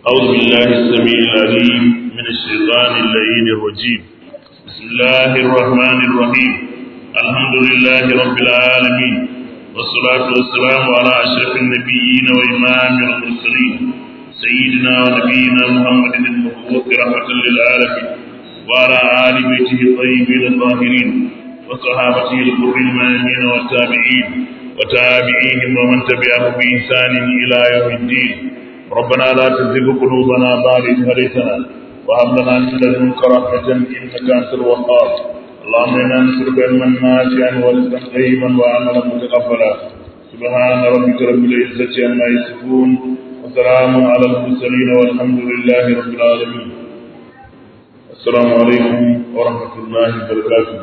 أعوذ بالله السميع العليم من الشيطان اللعين الرجيم بسم الله الرحمن الرحيم الحمد لله رب العالمين والصلاة والسلام على أشرف النبيين وإمام المرسلين سيدنا ونبينا محمد المبعوث رحمة للعالمين وعلى آل بيته الطيبين الطاهرين وصحابته الغر الميامين والتابعين وتابعيهم ومن تبعهم بإحسان إلى يوم الدين ربنا لا تزغ قلوبنا بعد إذ هديتنا وهب لنا من لدنك رحمة إنك أنت الوهاب اللهم إنا نسألك علما نافعا ورزقا طيبا وعملا متقبلا سبحان ربك رب العزة عما يصفون وسلام على المرسلين والحمد لله رب العالمين السلام عليكم ورحمة الله وبركاته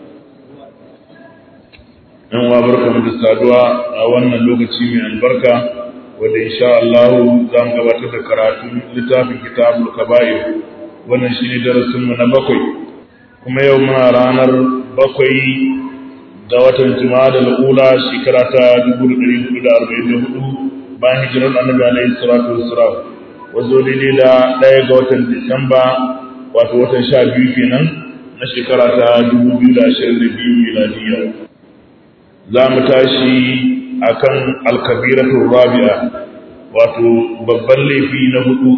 yan wa barka mu da saduwa a wannan lokaci mai albarka wanda insha Allah za mu gabatar da karatun littafin kitabul kaba'ir wannan shine darasin mu na bakwai kuma yau muna ranar bakwai ga watan Jumada al-Ula shekara ta 1444 bayan hijirar Annabi alaihi salatu wassalam wazo daidai da ɗaya ga watan Disamba wato watan sha biyu kenan na shekara ta 2022 miladiyya za mu tashi akan alkabiratul rabi'a wato babban laifi na hudu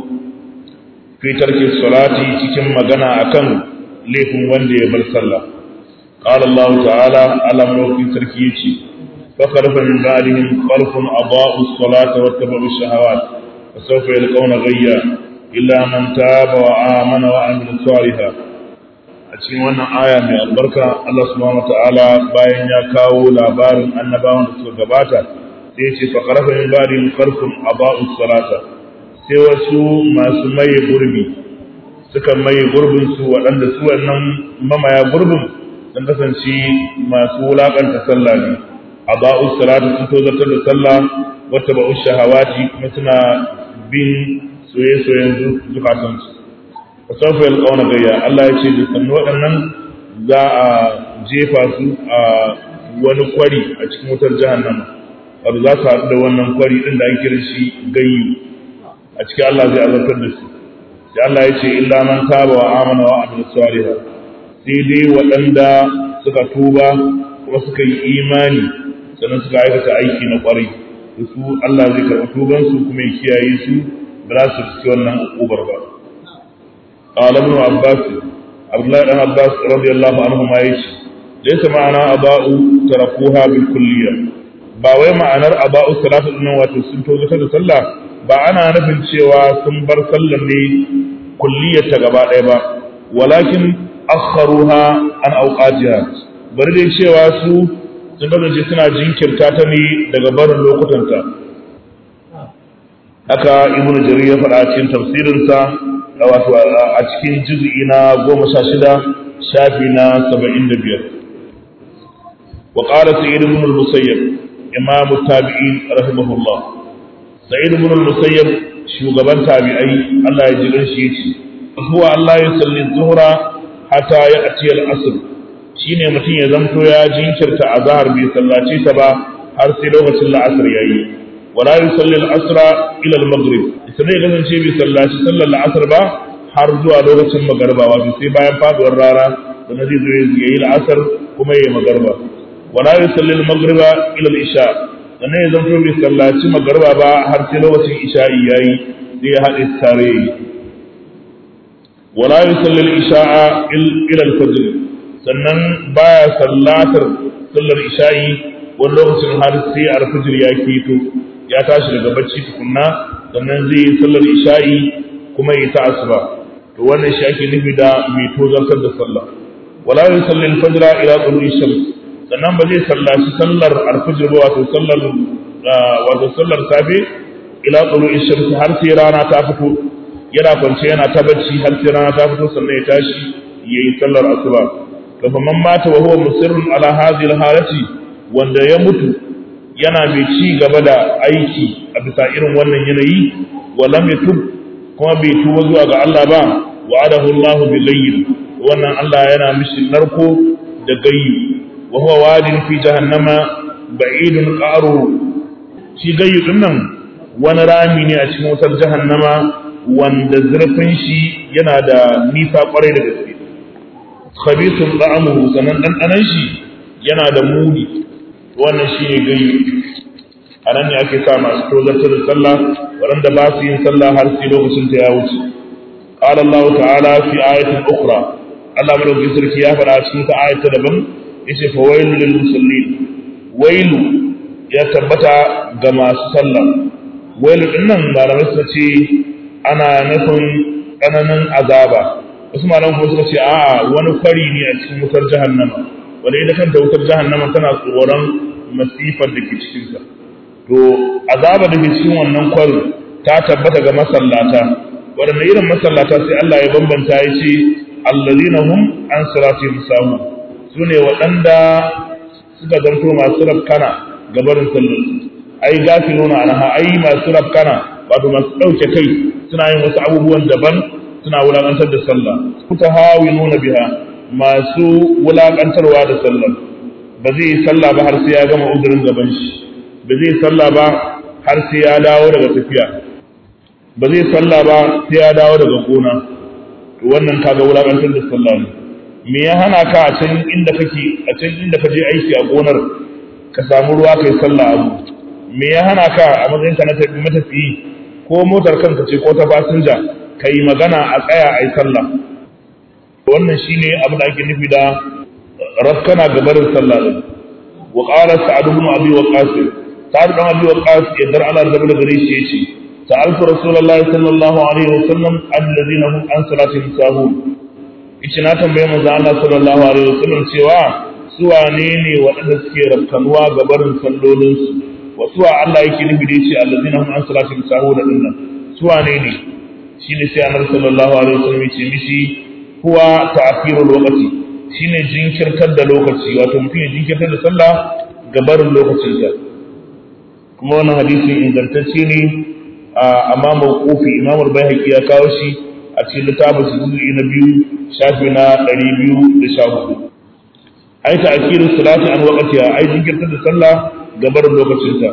fi tarki salati cikin magana akan laifin wanda ya bar sallah qala Allah ta'ala ala mulki sarki yace fa khalafa min ba'dihim khalfun adaa'u as-salata wa tabu ash-shahawat fa sawfa yalqawna ghayya illa man taba wa amana wa amila salihan a cikin wannan aya mai albarka Allah subhanahu wataala bayan ya kawo labarin annabawan da suka gabata sai ya ce fa qarafa min ba'din kharfun aba'u salata sai wasu masu maye gurbi suka maye gurbin su waɗanda su wannan mamaya gurbin sun kasance masu wulakanta sallah ne aba'u salata sun tozartar da sallah wata ba'u shahawati kuma suna bin soye-soyen zukatansu fasaufa yalqauna gayya Allah ya ce da sannu waɗannan za a jefa su a wani kwari a cikin wutar jahannama wato za su haɗu da wannan kwari ɗin da ake kiran shi gayyu a cikin Allah zai azabtar da su sai Allah ya ce illa man taba wa amana wa amila salihah sai dai waɗanda suka tuba kuma suka yi imani sannan suka aikata aiki na kwarai da su Allah zai karɓi tubansu kuma ya kiyaye su ba za su ci wannan ukubar ba قال ابن عباس عبد الله بن عباس رضي الله عنهما يشي ليس معنى أباء تركوها بالكلية ba wai ma'anar aba'u salatu din wato sun tozo ta da sallah ba ana nufin cewa sun bar sallar ne kulliyar ta gaba ɗaya ba walakin akharuha an awqatiha bari dai cewa su sun kasance suna jinkirta ta ne daga barin lokutanta haka ibnu jarir ya faɗa cikin tafsirinsa wato a cikin juz'i na goma sha shida shafi na saba'in da biyar wa ƙara sa'id ibn al-musayyab imamu tabi'in rahimahullah sa'id ibn al-musayyab shugaban tabi'ai Allah ya ji shi yace huwa Allah ya salli zuhra hatta ya ati al-asr shine mutum ya zamto ya jinkirta azhar bai sallace ta ba har sai lokacin la'asar yayi wala yusalli al-asra ila al-maghrib sai ya kasance bai sallaci sallar la'asar ba har zuwa lokacin magarba wato sai bayan faduwar rana sannan zai zo ya yi la'asar kuma ya yi magarba wala yusalli al-maghriba ila al-isha sannan ya zanto bai sallaci magarba ba har sai lokacin isha'i yayi sai ya haɗe tare yi wala yusalli al-isha'a ila al-fajr sannan baya sallatar sallar isha'i wani lokacin har sai al-fajr ya keto ya tashi daga bacci tukunna sannan zai yi sallar isha'i kuma yi ta asuba to wannan shi ake nufi da mai tozartar da sallah wala yusalli al-fajr ila tulu'i shams sannan ba zai sallaci sallar al-fajr ba wato sallar wato sallar safe ila tulu'i shams har sai rana ta fito yana kwance yana ta bacci har sai rana ta fito sannan ya tashi yayi sallar asuba to fa man mata wa huwa musirrun ala hadhihi al-halati wanda ya mutu yana mai ci gaba da aiki a bisa irin wannan yanayi walam yatub kuma bai tuba zuwa ga Allah ba wa'adahu Allahu bi ghayyin wannan Allah yana mishi narko da gayyi wa huwa wadin fi jahannama ba'idun qaru shi gayyu din nan wani rami ne a cikin wutar jahannama wanda zurfin shi yana da nisa kwarai da gaske khabithun ta'amuhu sanan ɗanɗanan shi yana da muni wannan shi ne gani a nan ne ake sa masu tozartar da sallah waɗanda ba su yin sallah har sai lokacin ta ya wuce qala Allah ta'ala fi ayatin ukhra Allah madaukakin sarki ya faɗa cikin ta ayat ta daban yace fa wailu lil musallin wailu ya tabbata ga masu sallah wailu din nan malamai suka ce ana nufin tsananin azaba wasu malamai kuma suka ce a'a wani fari ne a cikin wutar jahannama wanda ita kanta wutar jahannama tana tsoron masifar da ke cikinsa to azaba da ke cikin wannan kwarin ta tabbata ga masallata waɗanda irin masallata sai Allah ya bambanta ya ce allazina hum an siratihim sahu su ne waɗanda suka zanto masu rafkana ga barin sallar ai gafiluna anha ai masu rafkana wato masu ɗauke kai suna yin wasu abubuwan daban suna wulaƙantar da sallah kuta hawinuna biha masu wulaƙantarwa da sallah ba zai yi sallah ba har sai ya gama uzurin gaban shi ba zai sallah ba har sai ya dawo daga tafiya ba zai sallah ba sai ya dawo daga gona to wannan kaga wulakantar da sallah ne me ya hana ka a can inda kake a can inda ka je aiki a gonar ka samu ruwa kai sallah abu me ya hana ka a matsayin ka na matafiyi ko motar kanka ce ko ta fasinja ka yi magana a tsaya a yi sallah wannan shine abin da ake nufi da rafkana gabarin sallah din wa qala sa'ad ibn abi waqas sa'ad ibn abi waqas yadda Allah da bala gare shi yace sa'altu rasulullahi sallallahu alaihi wasallam alladhina hum an salatihim sahun yace na tambaye manzo Allah sallallahu alaihi wasallam cewa su wane ne waɗanda suke rafkanuwa gabarin sallolin su wa suwa Allah yake nufi da yace alladhina hum an salatihim sahun dinnan su wane ne shine sai annabi sallallahu alaihi wasallam yace mishi huwa ta'khirul waqti shine jinkirtar da lokaci wato mutum ya jinkirtar da sallah ga barin lokacinsa kuma wannan hadisin ingantacce ne amma mawqufi imam al-baihaqi ya kawo shi a cikin littafin sujudi na biyu shafi na 214 ai ta'khiru salati an waqtiha ai jinkirtar da sallah ga barin lokacinsa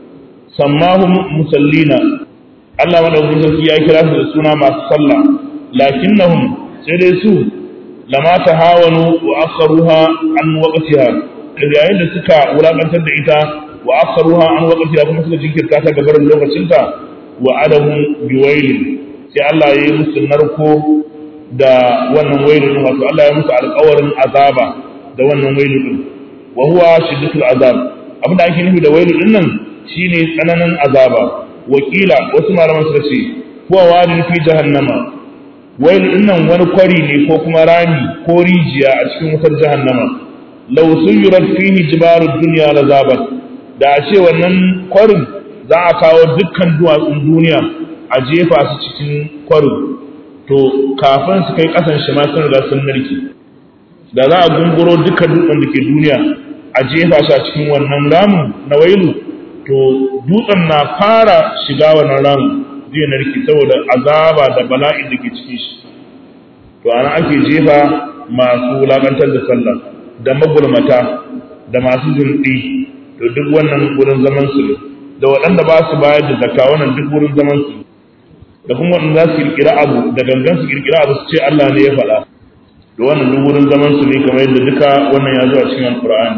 sammahum musallina Allah madaukakin sarki ya kira su da suna masu sallah lakinnahum sai dai su lama ta hawanu wa akharuha an waqtiha yayin da suka wulakantar da ita wa akharuha an waqtiha kuma suka jinkirta ta gabarin lokacinta wa adamu biwailin sai Allah ya yi musu narko da wannan wailin wato Allah ya musu alƙawarin azaba da wannan wailin din wa huwa shiddatul azab abin da ake nufi da wailin din nan shine tsananin azaba wakila wasu malaman suka ce huwa wadin fi jahannama wailu dinnan wani kwari ne ko kuma rami ko rijiya a cikin wutar jahannama law suyirat fihi jibarud dunya la zabat da a ce wannan kwarin za a kawo dukkan duwatsun duniya a jefa su cikin kwarin to kafin su kai kasan shi ma sun riga sun narke da za a gunguro dukkan dutsen da ke duniya a jefa shi a cikin wannan ramin na wailu to dutsen na fara shiga wannan ramin zai narke saboda azaba da bala'in da ke cikin shi to ana ake jefa masu wulakantar da sallah da magulmata da masu zunɗi to duk wannan wurin zaman su ne da waɗanda ba su bayar da zakka wannan duk wurin zaman su da kuma waɗanda za su kirkira abu da gangan su kirkira abu su ce Allah ne ya faɗa da wannan duk wurin zaman su ne kamar yadda duka wannan ya zo a cikin alqur'ani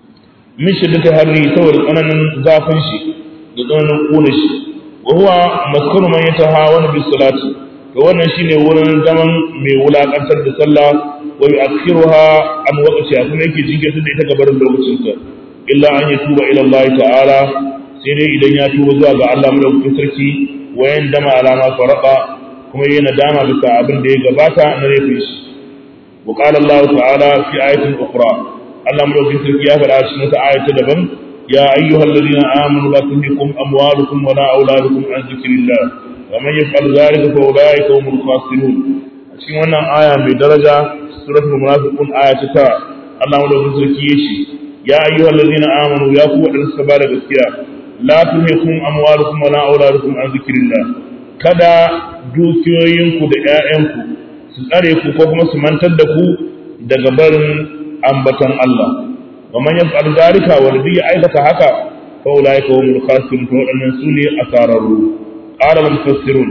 min shiddati harri saboda tsananin zafin shi da tsananin ƙuna shi wa huwa maskanu man yatahawana bis salati to wannan shine wurin zaman mai wulakantar da sallah wa yu'akhiruha an waqtiha kuma yake jinkirta da ita gabarin lokacin ta illa an yatuba ila Allah ta'ala sai dai idan ya tuba zuwa ga Allah madaukakin sarki wa yandama alama faraqa kuma yayi nadama bisa abin da ya gabata na laifin shi wa qala Allah ta'ala fi ayatin ukhra Allah madaukakin sarki ya faɗa cikin wata ayata daban يا أيها الذين آمنوا لا تلهكم أموالكم ولا أولادكم عن ذكر الله ومن يفعل ذلك فأولئك هم الخاسرون cikin wannan aya mai daraja suratul munafiqun aya ta tara Allah madaukakin sarki yace ya ayyuhal ladina amanu ya ku wadanda suka bada gaskiya la tulhikum amwalukum wala auladukum an zikrillah kada dukiyoyinku da ƴaƴanku su tsare ku ko kuma su mantar da ku daga barin ambatan Allah ومن يفعل ذلك والذي aikata haka فاولئك هم الخاسرون فودannan sune asararru qala al-mufassirun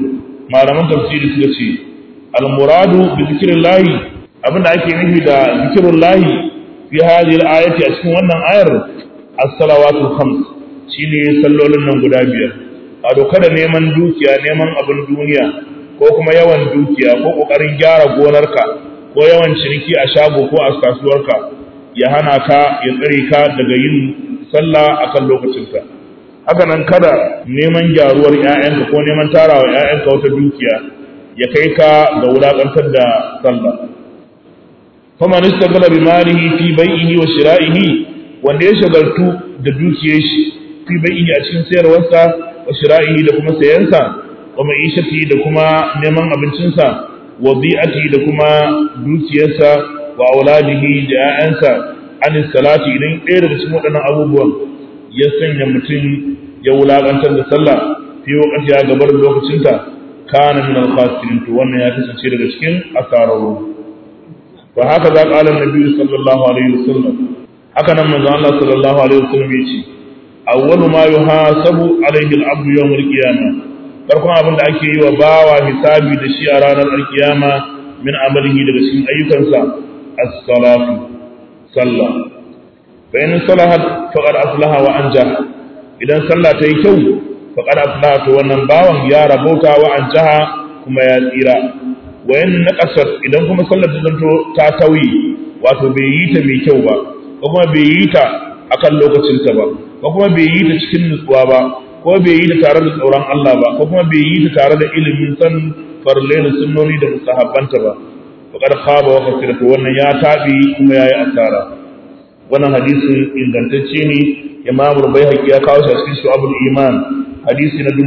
malaman tafsiri suka ce al-muradu bi zikrillahi abinda ake nufi da zikrullahi fi hadhihi al-ayati a cikin wannan ayar as-salawatu khams shine sallolin nan guda biyar a doka da neman dukiya neman abin duniya ko kuma yawan dukiya ko kokarin gyara gonarka ko yawan ciniki a shago ko a kasuwarka ya hana ka ya tsare ka daga yin sallah akan lokacinka haka nan kada neman gyaruwar ƴaƴanka ko neman tarawa ƴaƴanka wata dukiya ya kai ka ga wulakantar da sallah faman istaghala bi malihi fi bai'ihi wa shira'ihi wanda ya shagaltu da dukiyar shi fi bai'ihi a cikin sayarwarsa wa shira'ihi da kuma sayansa wa ma'ishati da kuma neman abincinsa wa bi'ati da kuma dukiyarsa wa auladihi da 'ya'yansa an salati idan ɗaya daga cikin waɗannan abubuwan ya sanya mutum ya wulaƙantar da sallah fi wakati ya gabar lokacinta kana min al-khasirin to wannan ya kasance daga cikin asararru wa haka za qala annabi sallallahu alaihi wasallam haka nan manzo Allah sallallahu alaihi wasallam ya ce awwalu ma yuhasabu alaihi al-abdu yawm al-qiyamah farkon abin da ake yi wa bawa hisabi da shi a ranar alkiyama min amalihi daga cikin ayyukansa as-salatu sallah fa in salahat faqad aslaha wa anja idan sallah ta yi kyau faqad aslaha to wannan bawan ya rabauta wa anjaha kuma ya tsira wa in naqasat idan kuma sallar ta zanto ta tauyi wato bai yi ta mai kyau ba ko kuma bai yi ta akan lokacinta ba ko kuma bai yi ta cikin nutsuwa ba ko bai yi ta tare da tsoron Allah ba ko kuma bai yi ta tare da ilimin san farle da sunnoni da musahabbanta ba faqad khaba wa khasira to wannan ya tabi kuma yayi asara wannan hadisin ingantacce ne Imam Rubayhaqi ya kawo shi a cikin Shu'abul Iman hadisi na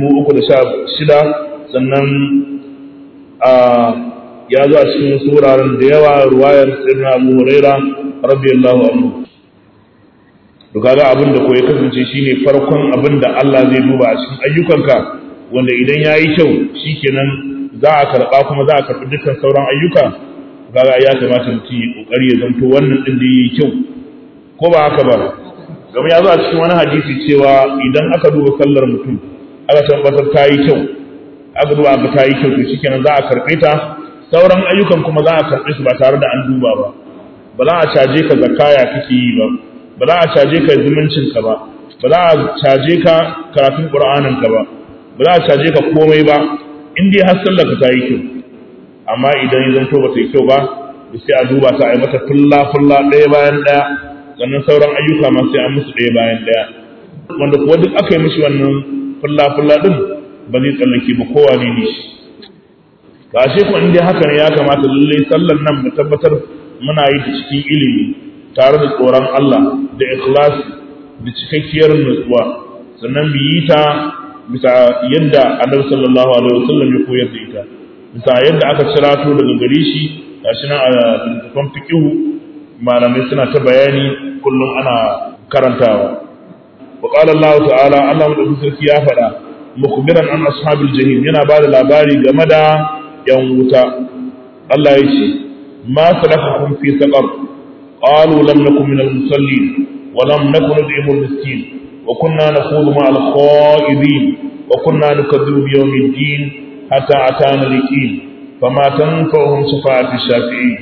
316 sannan a ya zo a cikin wasu wuraren da yawa ruwayar Sayyidina Abu Huraira radiyallahu anhu to kaga abin da ko ya kasance shine farkon abin da Allah zai duba a cikin ayyukanka wanda idan yayi kyau shikenan za a karba kuma za a karbi dukkan sauran ayyuka kaga ya kamata mutum ya kokari ya zanto wannan din da yayi kyau ko ba haka ba gama ya zo a cikin wani hadisi cewa idan aka duba sallar mutum aka tabbatar ta yi kyau aka duba aka ta yi kyau to shikenan za a karbe ta sauran ayyukan kuma za a karbe su ba tare da an duba ba ba za a caje ka zakaya kake yi ba ba za a caje ka zumuncinka ba ba za a caje ka karatun ƙur'aninka ba ba za a caje ka komai ba in dai har sallar ka ta yi kyau amma idan ya zanto ba ta yi kyau ba da sai a duba ta a yi mata fulla fulla ɗaya bayan ɗaya sannan sauran ayyuka ma sai an musu ɗaya bayan ɗaya wanda kuwa duk aka yi mishi wannan fulla fulla ɗin ba zai tsallake ba kowa ne ne shi ba shi kuma in dai haka ne ya kamata lallai sallar nan mu tabbatar muna yi ta cikin ilimi tare da tsoron Allah da ikhlasi da cikakkiyar nutsuwa sannan mu yi ta bisa yadda Annabi sallallahu alaihi wasallam ya koyar da ita bisa yadda aka cirato daga gare shi gashi nan a littafin fiqh malamai suna ta bayani kullum ana karantawa wa qala Allah ta'ala Allah madaukakin sarki ya faɗa mukbiran an ashabil jahim yana bada labari game da yan wuta Allah ya ce ma salakakum fi saqar قالوا لم نكن من المصلين ولم نكن نطعم المسكين وكنا نخوض مع الخائضين وكنا نكذب بيوم الدين حتى أتانا اليقين فما تنفعهم شفاعة الشافعين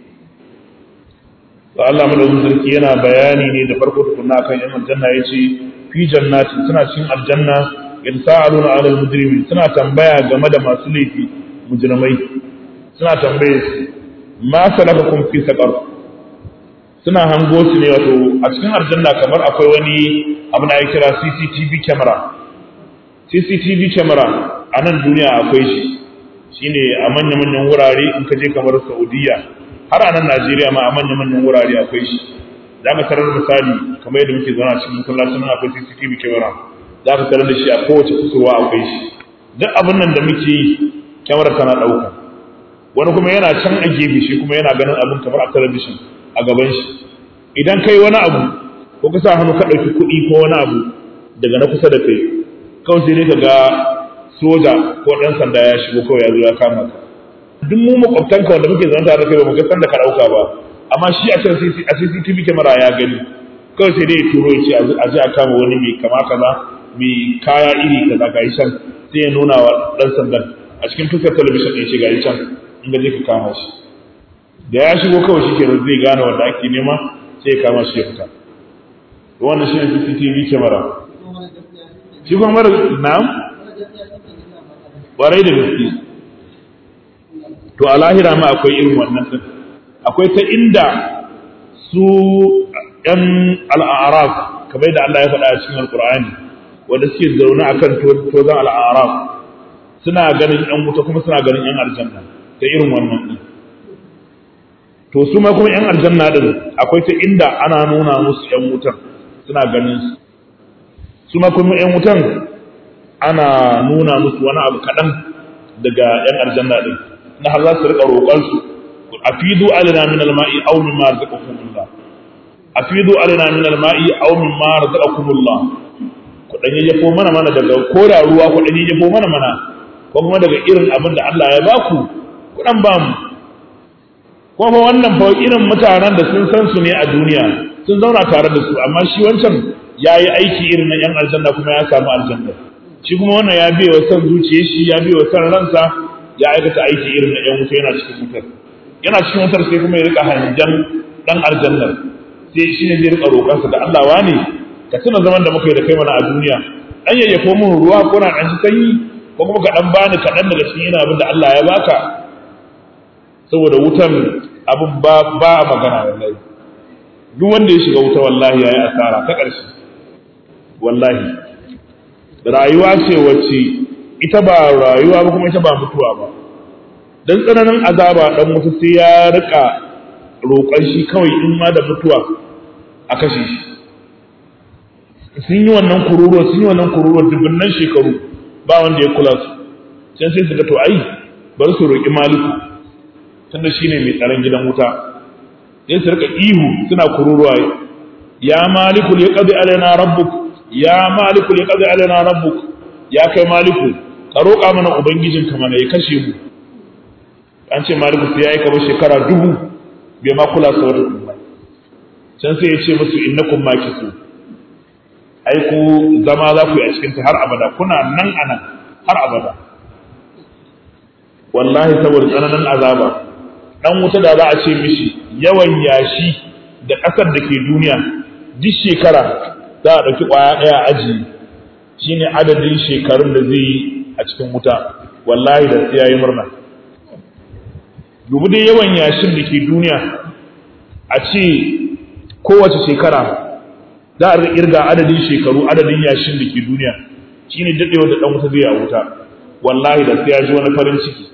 Allah madaukakin sarki yana bayani ne da farko tukunna kan yan aljanna yace fi jannati suna cikin aljanna yansa'aluna 'ala al-mujrimin suna tambaya game da masu laifi mujrimai suna tambaye su ma salakakum fi saqar suna hango su ne wato a cikin aljanna kamar akwai wani abu na ya kira CCTV camera CCTV camera a nan duniya akwai shi shine a manya-manyan wurare in ka je kamar Saudiya har a nan Najeriya ma a manya-manyan wurare akwai shi za ka tarar misali kamar yadda muke zauna cikin masallacin nan akwai CCTV camera za ka tarar da shi a kowace kusurwa akwai shi duk abin nan da muke yi kyamara tana ɗauka wani kuma yana can a gefe shi kuma yana ganin abin kamar a talabishin a gaban shi idan kai wani abu ko ka sa hannu ka ɗauki kuɗi ko wani abu daga na kusa da kai kawai sai dai ka ga soja ko ɗan sanda ya shigo kawai ya zo ya kama ka duk mu makwabtanka wanda muke zama tare da kai ba mu ga sanda ka ɗauka ba amma shi a can a CCTV camera ya gani kawai sai dai ya turo ya ce a je a kama wani mai kama kaza mai kaya iri kaza ga shan sai ya nuna wa ɗan sandan a cikin tukar talabishin ɗin ce ga can in ga je ka kama shi da ya shigo kawai shi ke zai gane wanda ake nema sai ya kama shi ya fita wannan shi ne CCTV camera shi kuma mara na'am ƙwarai da gaske to a lahira ma akwai irin wannan din akwai ta inda su ‘yan al'araf kamar da Allah ya faɗa a cikin alƙur'ani wanda suke zaune akan tozon al'araf suna ganin ‘yan wuta kuma suna ganin ‘yan aljanna ta irin wannan din to su ma kuma ‘yan aljanna din akwai ta inda ana nuna musu ‘yan wutan suna ganin su su ma kuma ‘yan wutan ana nuna musu wani abu kaɗan daga ‘yan aljanna din na har za su riƙa roƙonsu a fidu alina min alma'i aw min ma razaqakumullah a fidu alina min alma'i aw min ma razaqakumullah ku dan yayyafo mana mana daga koda ruwa ku dan yayyafo mana mana ko kuma daga irin abin da Allah ya baku ku dan ba mu ko fa wannan fa irin mutanen da sun san su ne a duniya sun zauna tare da su amma shi wancan yayi aiki irin na yan aljanna kuma ya samu aljanna shi kuma wannan ya biye wa san zuciyar shi ya biye wa san ransa ya aikata aiki irin na ‘yan wuta yana cikin wutar yana cikin wutar sai kuma ya rika hanjan ɗan aljannar sai shi ne zai rika roƙonsa da Allah wane ka tuna zaman da muka yi da kai mana a duniya ɗan yayyafo min ruwa ko na ɗan sanyi ko kuma ka ɗan bani kaɗan daga cikin yana abin da Allah ya baka saboda wutar abin ba ba magana wallahi duk wanda ya shiga wuta wallahi ya yi asara ta ƙarshe wallahi rayuwa ce wacce ita ba rayuwa ba kuma ita ba mutuwa ba dan tsananin azaba dan mutu sai ya rika roƙon shi kawai in ma da mutuwa a kashe shi sun yi wannan kururuwa sun yi wannan kururuwa dubunnan shekaru ba wanda ya kula su can sai su ga to ai bari su roƙi maliku tunda shine mai tsaron gidan wuta sai su rika ihu suna kururuwa ya maliku ya qadi alaina rabbuk ya maliku ya qadi alaina rabbuk ya kai maliku ka roƙa mana ubangijinka mana ya kashe mu an ce maliku sai ya yi kamar shekara dubu bai ma kula su wata kuma can sai ya ce musu innakum makisu ai ku zama za ku yi a cikin ta har abada kuna nan anan har abada wallahi saboda tsananin azaba dan wuta da za a ce mishi yawan yashi da ƙasar da ke duniya duk shekara za a ɗauki ƙwaya ɗaya aji shine adadin shekarun da zai yi a cikin wuta wallahi da sai yayi murna dubu dai yawan yashin da ke duniya a ce kowace shekara za a irga adadin shekaru adadin yashin da ke duniya shine daɗewar da ɗan wuta zai a wuta wallahi da sai ya ji wani farin ciki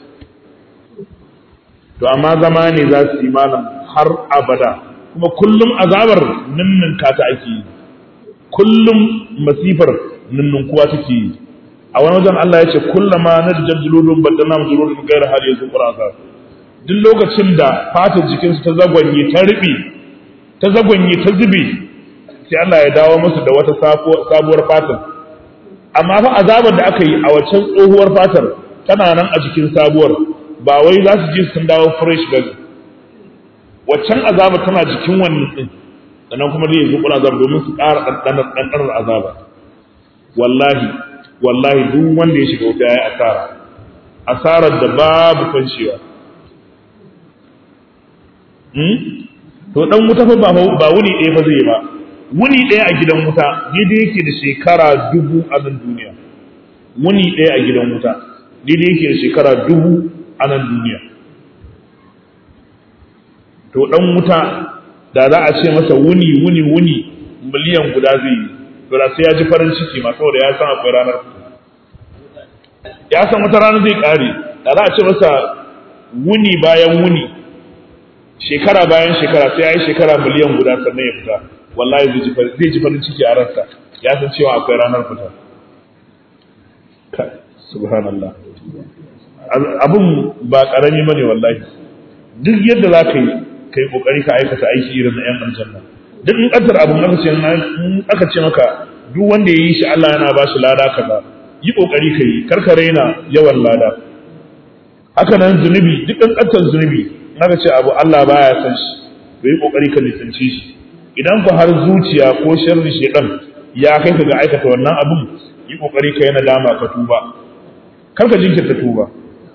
to amma zama ne za su yi malam har abada kuma kullum azabar ninninka ta ake yi kullum masifar ninnunkuwa take yi a wani wajen Allah ya ce kullama narjar juludun baddana juludun gaira hal yanzu qur'an duk lokacin da fatar jikinsu ta zagwanye ta riɓe ta zagwanye ta zube sai Allah ya dawo musu da wata sabuwar fatar amma fa azabar da aka yi a waccan tsohuwar fatar tana nan a jikin sabuwar ba wai za su je sun dawo fresh ba waccan azabar tana jikin wannan din sannan kuma dai yanzu kula azab domin su ƙara ɗanɗanar azaba wallahi wallahi duk wanda ya shiga wuta ya yi asara asarar da babu kwanciya to dan wuta fa ba wuni ɗaya fa zai ba wuni ɗaya a gidan wuta daidai yake da shekara dubu a nan duniya wuni ɗaya a gidan wuta daidai yake da shekara dubu a nan duniya to dan wuta da za a ce masa wuni wuni wuni miliyan guda zai yi to da sai ya ji farin ciki ma saboda ya san akwai ranar ya san wata rana zai kare da za a ce masa wuni bayan wuni shekara bayan shekara sai ya yi shekara miliyan guda sannan ya fita wallahi zai ji farin ciki a ransa ya san cewa akwai ranar fita subhanallah abun ba karami bane wallahi duk yadda za ka yi kai kokari ka aikata aiki irin na yan aljanna duk in kaddar abun aka ce aka ce maka duk wanda ya yi shi Allah yana ba shi lada kaza yi kokari ka yi kar ka raina yawan lada haka nan zunubi duk in kaddar zunubi aka ce abu Allah baya san shi to yi kokari ka nisance shi idan ku har zuciya ko sharri shedan ya kai ka ga aikata wannan abun yi kokari ka yi nadama ka tuba kar ka jinkirta tuba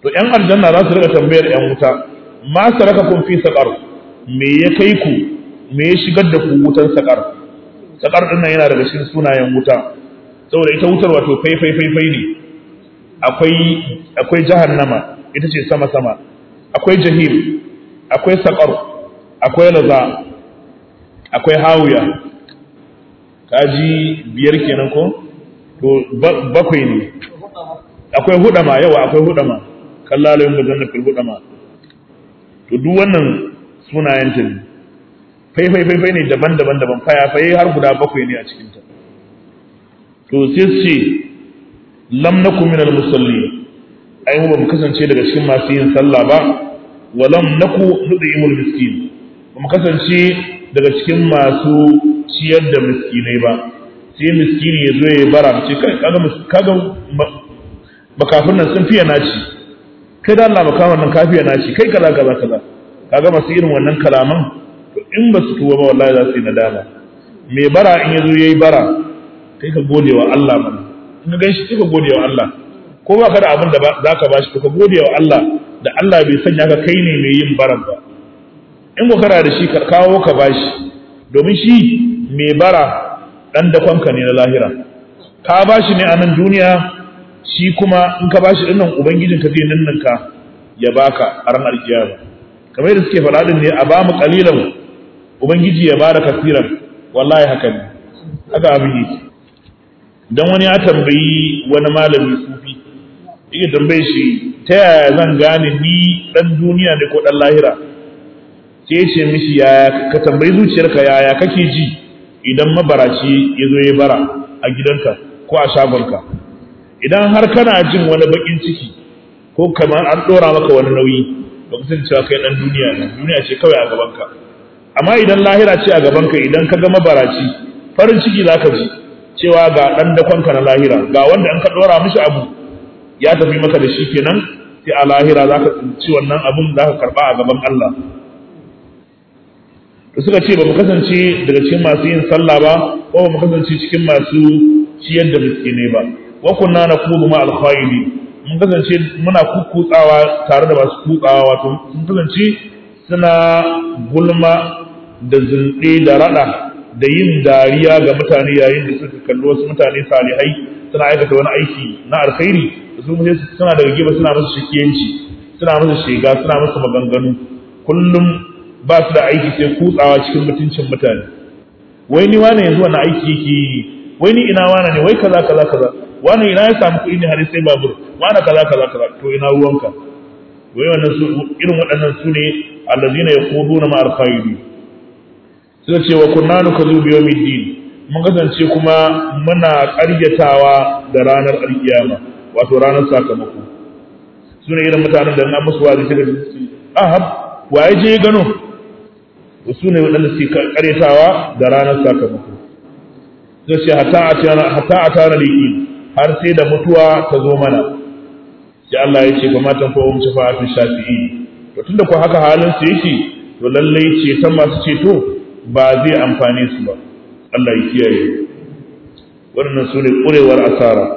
to yan aljanna za su rika tambayar yan wuta ma sarakakum fi saqar me ya kai ku me ya shigar da ku wutan saqar saqar din nan yana daga cikin sunayen wuta saboda ita wutar wato fai fai fai fai ne akwai akwai jahannama ita ce sama sama akwai jahim akwai saqar akwai laza akwai hawiya kaji biyar kenan ko to bakwai ne akwai hudama yawa akwai hudama kallalin mujanna fil hudama to duk wannan sunayen ta ne fai fai fai ne daban-daban daban faya fai har guda bakwai ne a cikin ta to sai ce lam nakum minal musallin ai mu ba mu kasance daga cikin masu yin sallah ba wa lam naku nudimul miskin ba mu kasance daga cikin masu ciyar da miskinai ba sai miskini ya zo ya bara ce kai kaga kaga makafin nan sun fiye naci kai da Allah makafin nan kafiya naci kai kaza kaza kaza kaga masu irin wannan kalaman to in ba su tuwa ba wallahi za su yi nadama me bara in ya zo ya yi bara kai ka gode wa Allah mana in ka ganshi kai ka gode wa Allah ko ba ka da abin da za ka bashi to ka gode wa Allah da Allah bai sanya ka kai ne mai yin baran ba in ko kana da shi ka kawo ka bashi domin shi mai bara dan dakonka ne na lahira ka bashi ne a nan duniya shi kuma in ka bashi dinnan ubangijin ka zai ninninka ya baka a ranar kiyama kamar yadda suke faɗa din ne a ba mu qalilan ubangiji ya bada kasiran wallahi haka ne haka abin yake dan wani ya tambayi wani malami sufi yake tambaye shi ta yaya zan gane ni dan duniya ne ko dan lahira sai ce mishi yaya ka tambayi zuciyarka yaya kake ji idan mabaraci ya zo ya bara a gidanka ko a shagonka idan har kana jin wani bakin ciki ko kamar an dora maka wani nauyi ba ku cewa kai dan duniya ne duniya ce kawai a gabanka amma idan lahira ce a gabanka idan ka ga mabaraci farin ciki zaka ji cewa ga dan dakonka na lahira ga wanda in ka dora mishi abu ya tafi maka da shi kenan sai a lahira zaka tsinci wannan abun zaka karba a gaban Allah da suka ce ba mu kasance daga cikin masu yin sallah ba ko ba mu kasance cikin masu ciyar da miskinai ba wa kunna naqudu ma al-khayli mun kasance muna kukkutsawa tare da masu kutsawa wato mun kasance suna gulma da zunde da rada da yin dariya ga mutane yayin da suka kalli wasu mutane salihai suna aikata wani aiki na alkhairi su suna daga gefe suna musu shikiyanci suna musu shiga suna musu maganganu kullum ba su da aiki sai kutsawa cikin mutuncin mutane wai ni wane yanzu wani aiki yake yi wai ni ina wane ne wai kaza kaza kaza wane ina ya samu kuɗi ne har sai babur wane kaza kaza kaza to ina ruwanka wai wannan su irin waɗannan su ne allazina yaquduna ma al-khayri suka ce wa kunna nukazu bi yawmiddin mun kasance kuma muna ƙaryatawa da ranar alkiyama wato ranar sakamako su ne irin mutanen da an musu wazi suka ce ahab waye je gano su ne waɗanda suke karyatawa da ranar sakamako zai ce hata a tara liƙi har sai da mutuwa ta zo mana sai Allah ya ce kuma tan fa'um shafa'atun shafi'i to tunda ko haka halin su yake to lallai ceton masu ceto ba zai amfane su ba Allah ya kiyaye wannan su ne ƙurewar asara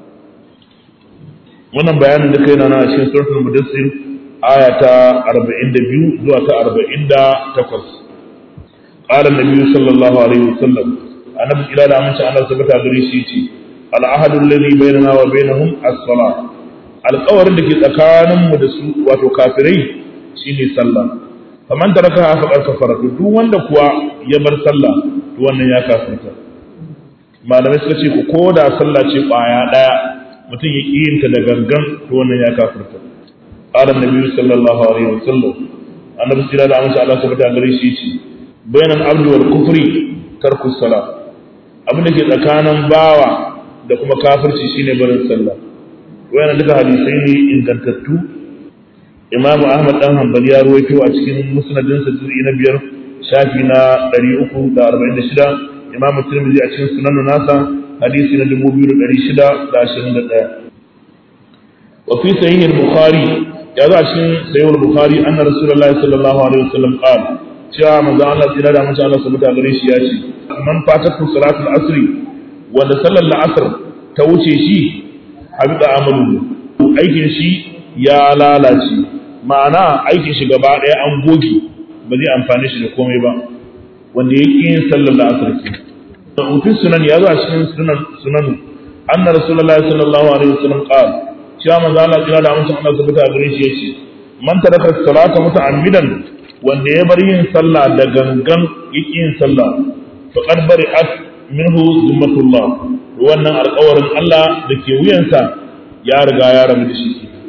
wannan bayanin da kai na na cikin suratul mudassir aya ta 42 zuwa ta 48 قال النبي صلى الله عليه وسلم أنا إلى أن أمشي أنا سبت أدريسيتي العهد الذي بيننا وبينهم الصلاة القول الذي تكان مدسو وتكافري شيني صلى فمن تركها فقد كفر duk wanda kuwa ya bar sallah to wannan ya kafirta malamai suka ce ko da sallah ce kwaya daya mutum ya ƙi yin ta da gangan to wannan ya kafirta qala annabi sallallahu alaihi wasallam annabi sallallahu alaihi wasallam Allah subhanahu wa ta'ala shi bainal abdi wal kufri tarku salat abin da ke tsakanin bawa da kuma kafirci shine barin sallah wayannan duka hadisai ne ingantattu Imam Ahmad dan Hanbali ya ruwaito a cikin musnadin sa juz'i na biyar shafi na 346 Imam Tirmidhi a cikin sunan nasa hadisi na 2621 wa fi sahih al-Bukhari ya zo a cikin sahih al-Bukhari anna Rasulullahi sallallahu alaihi wasallam qala cewa manzon Allah tsira da mace Allah subhanahu wa gare shi ya ce man fatatu salatul asri wanda sallar la'asar ta wuce shi habida amalu aikin shi ya lalace ma'ana aikin shi gaba ɗaya an goge ba zai amfani shi da komai ba wanda ya ƙi yin sallar la'asar ke da ofin sunan ya zo a cikin sunan sunanu anna rasulullahi sallallahu alaihi wasallam qala cewa manzo Allah kira da amincin Allah subhanahu wa gare shi yace man taraka salata muta'ammidan wanda ya bar yin sallah da gangan yake yin sallah faqad bari'at minhu zimmatullah wannan alƙawarin Allah da ke wuyansa ya riga ya rabu da shi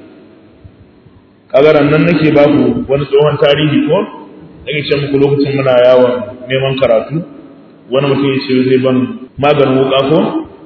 kaga nan nake ba ku wani tsohon tarihi ko nake ce muku lokacin muna yawon neman karatu wani mutum ya ce zai ban maganin wuka ko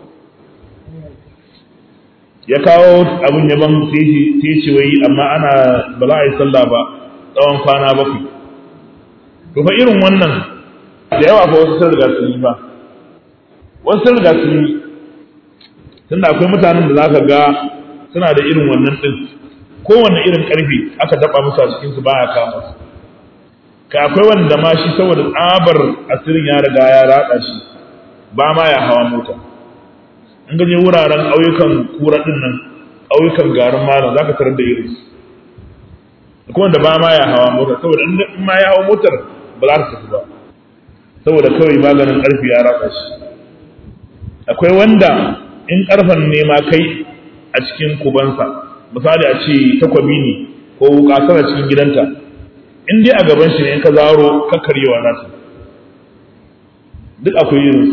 ya kawo abin yaban sai ce wai amma ana ba za a yi sallah ba tsawon kwana bakwai to fa irin wannan da yawa fa wasu sun riga sun yi ba wasu sun riga sun yi tunda akwai mutanen da zaka ga suna da irin wannan din kowanne irin karfi aka daba musu a cikin su baya kama su ka akwai wanda ma shi saboda tsabar asirin ya riga ya ratsa shi ba ma ya hawa mota in gaje wuraren ƙauyukan kura din nan ƙauyukan garin malam zaka tarar da irin su kuma da ba ma ya hawa mota saboda in ma ya hawa motar ba za ta tafi ba saboda kawai maganin ƙarfi ya ratsa shi akwai wanda in ƙarfen ne ma kai a cikin kubansa misali a ce takwabi ne ko wuka tana cikin gidanta in dai a gaban shi ne in ka zaro kakkaryewa nasu duk akwai irin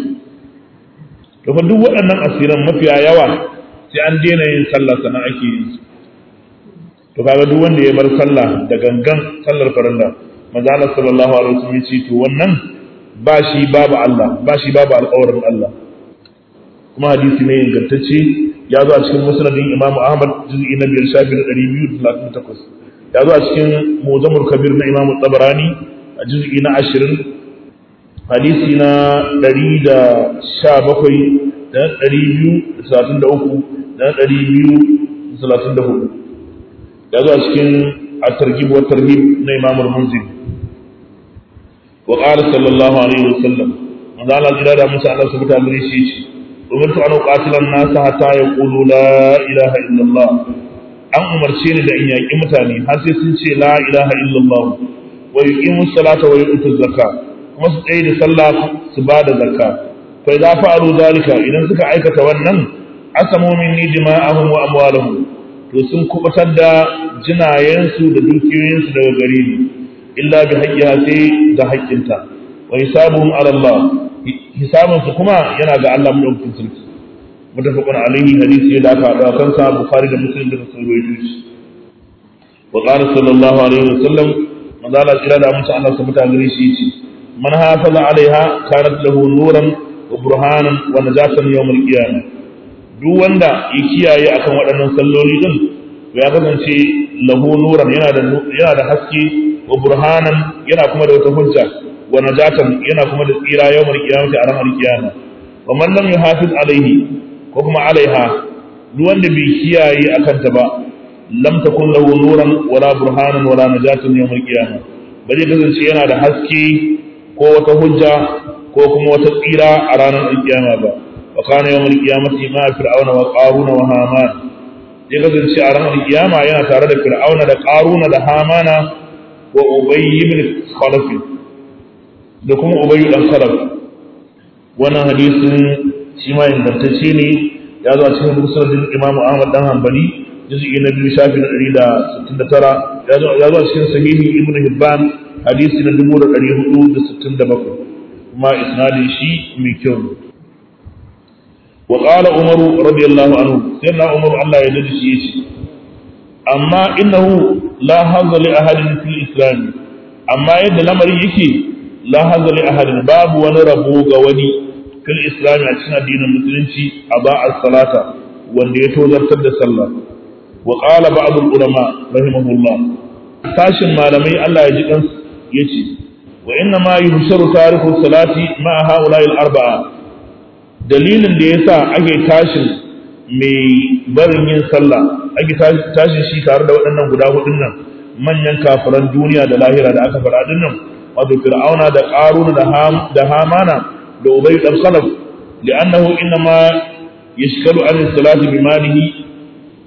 su to duk waɗannan asiran mafiya yawa sai an daina yin sallah sannan ake yin su to kaga duk wanda ya bar sallah da gangan sallar farilla manzo Allah sallallahu alaihi wasallam ya ce to wannan ba shi babu Allah ba shi babu alƙawarin Allah kuma hadisi ne ingantacce ya zo a cikin musnadin Imam Ahmad juz'i na biyar shafi na ɗari biyu da talatin takwas ya zo a cikin Muzamul Kabir na Imam Tabarani a juz'i na ashirin hadisi na ɗari da sha bakwai da na ɗari biyu da talatin da uku da na ɗari biyu da talatin da hudu ya zo a cikin at-targhib wa tarhib na Imam Al-Munziri wa qala sallallahu alaihi wasallam manzo Allah jira da musa Allah subhanahu wa ta'ala shi ce umirtu an uqatila an-nas hatta yaqulu la ilaha illallah an umarce ni da in yaki mutane har sai sun ce la ilaha illallah wa yuqimu salata wa yu'tu zakka kuma su tsaye da sallah su ba da zakka fa idza fa'alu zalika idan suka aikata wannan asamu minni dima'ahum wa amwalahum to sun kubatar da jinayensu da dukiyoyinsu daga gare ni illa bi haqqiha sai da haƙƙinta wa hisabuhum ala Allah hisabinsu kuma yana ga Allah madaukakin sarki mutafaqun alaihi hadisi da aka haɗa kansa bukhari da muslim da sun rawaito shi wa qala sallallahu alaihi wasallam manzo Allah kira da mutum Allah subhanahu wa ta'ala shi ce man hafaza alaiha kanat lahu nuran wa burhanan wa najatan yawm al-qiyamah duk wanda ya kiyaye akan waɗannan salloli din ya kasance lahu nuran yana da yana da haske wa burhanan yana kuma da wata hujja wa najatan yana kuma da tsira yawmar qiyamati a ranar kiyama wa man lam yuhafiz alaihi ko kuma alaiha duk wanda bai kiyaye akan ta ba lam takun lahu nuran wala burhanan wala najatan yawmar qiyama ba zai kasance yana da haske ko wata hujja ko kuma wata tsira a ranar kiyama ba wa kana yawmar qiyamati ma fir'auna wa qaruna wa haman zai kasance a ranar kiyama yana tare da fir'auna da qaruna da hamana wa ubayy ibn khalaf da kuma ubayu dan salaf wannan hadisin shi ma ingantacce ne ya zo a cikin musnadin imamu ahmad dan hanbali juz'i na biyu shafi na ɗari da sittin da tara ya zo a cikin sahihi ibnu hibban hadisi na dubu da ɗari hudu da sittin da bakwai kuma isnadin shi mai kyau ne wa qala umaru radiyallahu anhu sayyidina umaru Allah ya dade shi yace amma innahu la hazza li ahadin fil islam amma yadda lamarin yake la hazza li ahadin babu wani rabo ga wani fil islam a cikin addinin musulunci a ba'ar salata wanda ya tozartar da sallah wa qala ba'd al ulama rahimahullah sashin malamai Allah ya ji kan yace wa inna ma yuhsharu tariku salati ma haula'i al arba'a dalilin da yasa ake tashin mai barin yin sallah ake tashin shi tare da waɗannan guda hudun nan manyan kafiran duniya da lahira da aka faɗa dinnan wato fir'auna da qaruna da ham da hamana da ubay dan salaf li'annahu inma yashkalu an salati bi malihi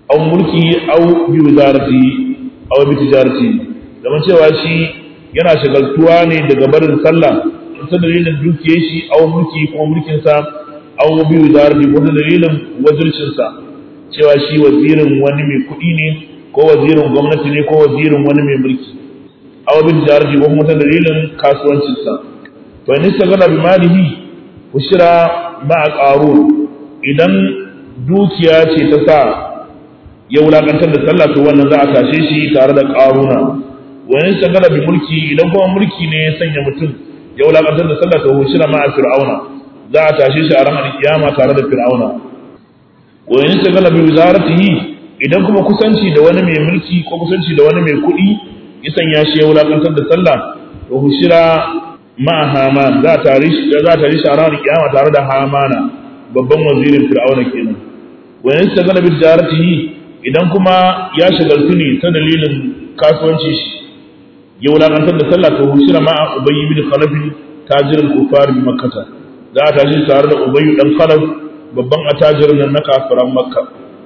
aw mulki aw bi wizarati aw bi tijarati zaman cewa shi yana shagaltuwa ne daga barin sallah ta dalilin dukiyar shi aw mulki ko mulkin sa aw bi wizarati ko ta dalilin wazircin sa cewa shi wazirin wani mai kuɗi ne ko wazirin gwamnati ne ko wazirin wani mai mulki aw bi tijarati ko kuma ta dalilin kasuwancin sa to in istagala bi malihi ushira ma'a qarun idan dukiya ce ta sa ya wulakantar da sallah to wannan za a tashe shi tare da qaruna wani shagala bi mulki idan kuma mulki ne ya sanya mutum ya wulakantar da sallah to ushira ma'a fir'auna za a tashe shi a ranar kiyama tare da fir'auna wani shagala bi wizaratihi idan kuma kusanci da wani mai mulki ko kusanci da wani mai kuɗi ya sanya shi ya wulakantar da sallah to ushira ma Haman za a tare shi za a tare shi a ranar kiyama tare da Hamana babban wazirin Fir'auna kenan wa in shagala bi tijaratihi idan kuma ya shagaltu ne ta dalilin kasuwanci shi ya wulakantar da sallah to hushira ma Ubayy bin Khalaf tajir al-kufar bi Makkah za a tashi tare da Ubayy dan Khalaf babban attajirin nan na kafiran Makka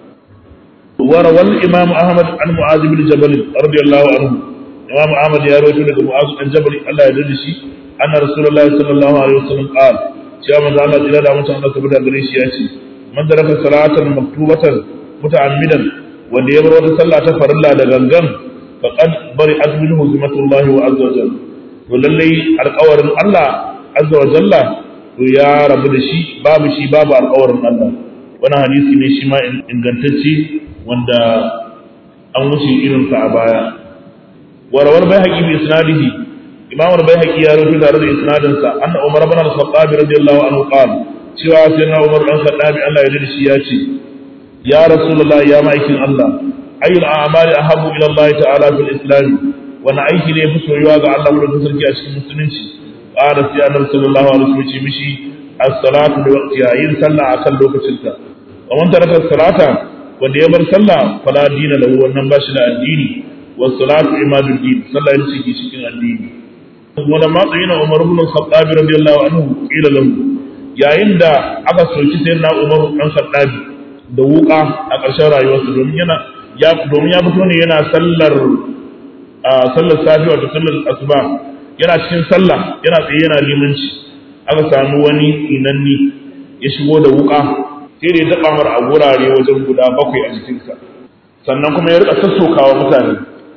وروى الإمام أحمد عن معاذ بن جبل رضي الله عنه إمام أحمد يا رجل معاذ بن جبل الله يدري anna rasulullahi sallallahu alaihi wasallam qal cewa manzo Allah jira da mutum Allah tabbata gare shi ya ce man daraka salatan maktubatan muta'ammidan wanda ya bar wata sallah ta farilla da gangan faqad bari azminhu zimatullahi wa azza wa jalla to lalle alƙawarin Allah azza wa jalla to ya rabu da shi babu shi babu alƙawarin Allah wani hadisi ne shi ma ingantacce wanda an wuce irinsa a baya warawar bai haƙi bi isnadihi imam al-baihaqi ya rubuta tare da isnadin sa anna umar ibn al-khattab radiyallahu anhu qala cewa sayyidina umar dan khattab Allah ya yarda shi ya ce ya rasulullahi ya ma'aikin Allah ayyul a'mali ahabbu ila Allah ta'ala fil islam wani aiki ne fi soyuwa ga Allah wurin sarki a cikin musulunci qala sai annabi sallallahu alaihi wasallam ce mishi as-salatu bi waqtiha yin sallah akan lokacin ta wa man taraka as-salata wanda ya bar sallah fala dina lahu wannan ba shi da addini was salatu imadul din sallah yin ciki cikin addini ولما قيل عمر بن الخطاب رضي الله عنه قيل له yayin da aka soki sai na Umar dan Khattabi da wuka a ƙarshen rayuwarsa domin yana ya domin ya fito ne yana sallar a sallar safi wato sallar asuba yana cikin sallah yana tsaye yana limanci aka samu wani inanni ya shigo da wuka sai da ya taɓa mar a gurare wajen guda bakwai a jikinsa sannan kuma ya rika sassokawa mutane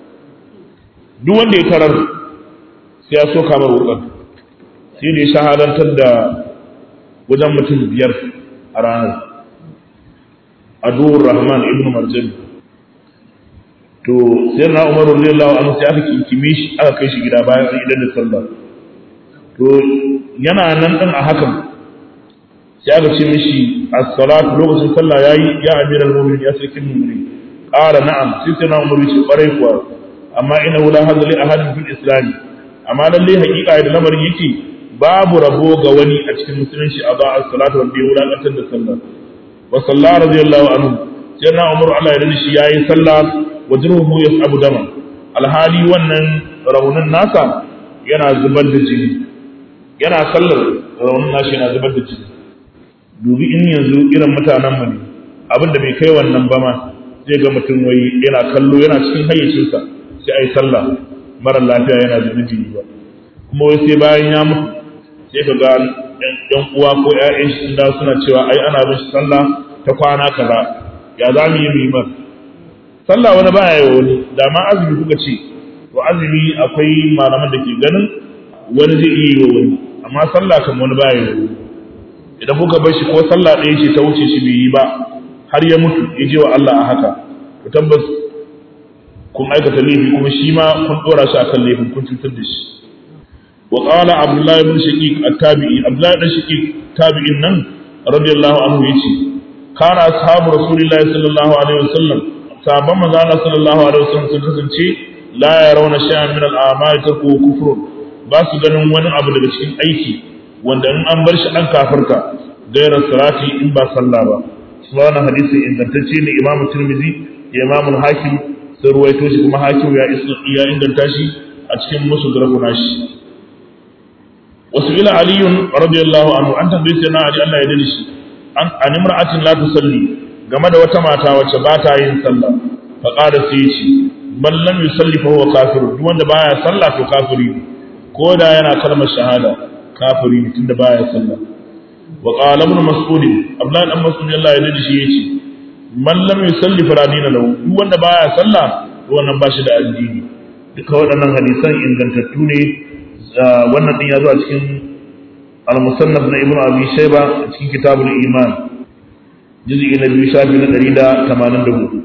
duk wanda ya tarar sai ya so kamar wukar sai ne shahadantar da wajen mutum biyar a ranar aduwar rahman ibn marjan to sai na umar radiyallahu anhu sai aka kinkime shi aka kai shi gida bayan an idan da sallah to yana nan din a hakan sai aka ce mishi as-salatu lokacin sallah yayi ya amiral mu'minin ya sarkin mu'minin qala na'am sai sai na umar shi kwarai kuwa amma ina la hadda li ahadin fil islam amma lalle hakika da lamarin yake babu rabo ga wani a cikin musulunci a ba as-salatu wanda ya wulakantar da sallah wa sallallahu radiyallahu anhu sai na umar Allah ya dani shi yayi sallah wa jirhu yasabu dama alhali wannan raunin nasa yana zubar da jini yana sallar raunin nashi yana zubar da jini dubi in yanzu irin mutanen mu ne abin da bai kai wannan ba ma zai ga mutum wai yana kallo yana cikin hayyacinsa sai ai sallah mara lafiya yana zunubi ba kuma wai sai bayan ya mutu sai ka ga ɗan uwa ko ƴaƴan shi da suna cewa ai ana bin shi sallah ta kwana kaza ya za mu yi mu yi mar sallah wani baya yi wani da ma azumi kuka ce to azumi akwai malaman da ke ganin wani zai iya yi wa wani amma sallah kan wani baya yi wani idan kuka bar shi ko sallah ɗaya ce ta wuce shi bai yi ba har ya mutu ya je wa Allah a haka to tabbas kun aikata laifi kuma shi ma kun dora shi akan laifin kun cutar da shi wa qala abdullahi ibn shaqiq at-tabi'i abdullahi ibn shaqiq tabi'in nan radiyallahu anhu yace kana ashabu rasulillahi sallallahu alaihi wasallam sahabban manzo Allah sallallahu alaihi wasallam sun kasance la yarawna shay'an min al-a'mali tarku kufrun ba su ganin wani abu daga cikin aiki wanda in an bar shi an kafirta gairar salati in ba sallah ba subhana hadisi ingantacce ne imam tirmidhi da imam al-hakim sai ruwaito shi kuma hakim ya ya inganta shi a cikin musu garbu shi wasu ila aliyun radiyallahu anhu an tambaye sai na ali Allah ya dani shi an an imra'atin la tusalli game da wata mata wacce ba ta yin sallah fa qala sai ya ce man lam yusalli fa huwa kafir duk wanda baya sallah to kafiri ne ko da yana kalmar shahada kafiri ne tunda baya sallah wa qala ibn mas'ud abdullahi dan mas'ud Allah ya dade shi yace man lam yusalli fala dina lahu duk wanda baya sallah to wannan ba shi da addini duka waɗannan hadisan ingantattu ne wannan din ya zo a cikin al-musannaf na ibnu abi shayba a cikin kitabul iman juz'i na biyu shafi na 184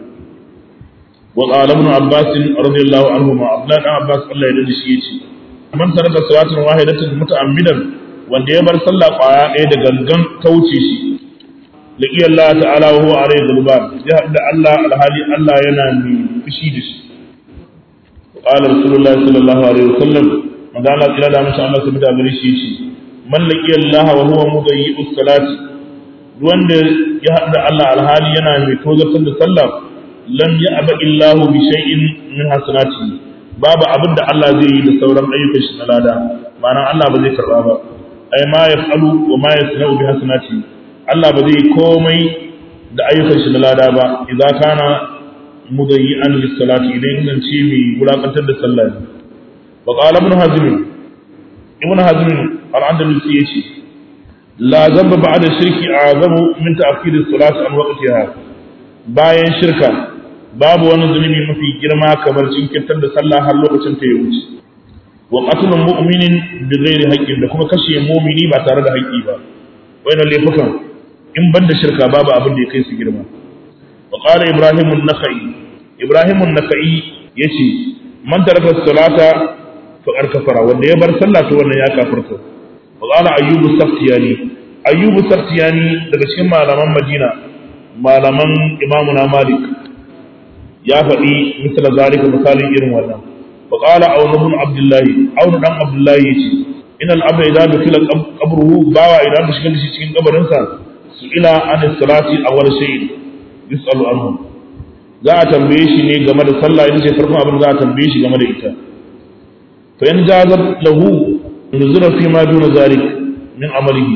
wa qala ibn abbas radiyallahu anhu ma abdullah dan abbas Allah ya dade shi yace man taraka salatan wahidatan muta'ammidan wanda ya bar sallah kwaya ɗaya da gangan ta wuce shi laqi Allah ta'ala wa huwa alayhi dhulban ya da Allah alhali Allah yana mai fushi da shi qala rasulullah sallallahu alaihi wasallam magana kira da mutum Allah subhanahu wa ta'ala shi yace man laqi Allah wa huwa mudayyi'u salati wanda ya haɗu da Allah alhali yana mai tozartar da sallah lam ya'ba illahu bi shay'in min hasanati babu abin da Allah zai yi da sauran ayyukan shi na lada ma'ana Allah ba zai karba ba ai ma yaf'alu wa ma yasna'u bi hasanati Allah ba zai komai da ayyukan shi na lada ba idza kana mudayyi'an lis salati idan zan ce mai wulakantar da sallah wa qala ibn hazm ibn hazm al-andalusi yace la zamba ba'da shirki azamu min ta'khir as-salati an waqtiha bayan shirka babu wani zunubi mafi girma kamar jinkirtar da sallah har lokacin ta ya wuce wa qatlul mu'minin bi ghairi haqqin da kuma kashe mu'mini ba tare da haƙƙi ba wayannan laifukan in ban da shirka babu abin da ya kai su girma wa qala ibrahim an-nakhai ibrahim an-nakhai yace man taraka salata faqad kafara wanda ya bar sallah to wannan ya kafirta wa qala ayyubu saftiyani ayyubu saftiyani daga cikin malaman madina malaman imamuna malik ya faɗi misal zalika misalin irin wannan wa qala awn ibn abdullah awn dan abdullah yace in al abda idza dukila qabruhu bawa idan da shiga shi cikin kabarin sa su ila an salati awwal shay yusalu anhu za a tambaye shi ne game da sallah ita ce farkon abin za a tambaye shi game da ita fa in jazat lahu nuzura fi ma duna zalik min amalihi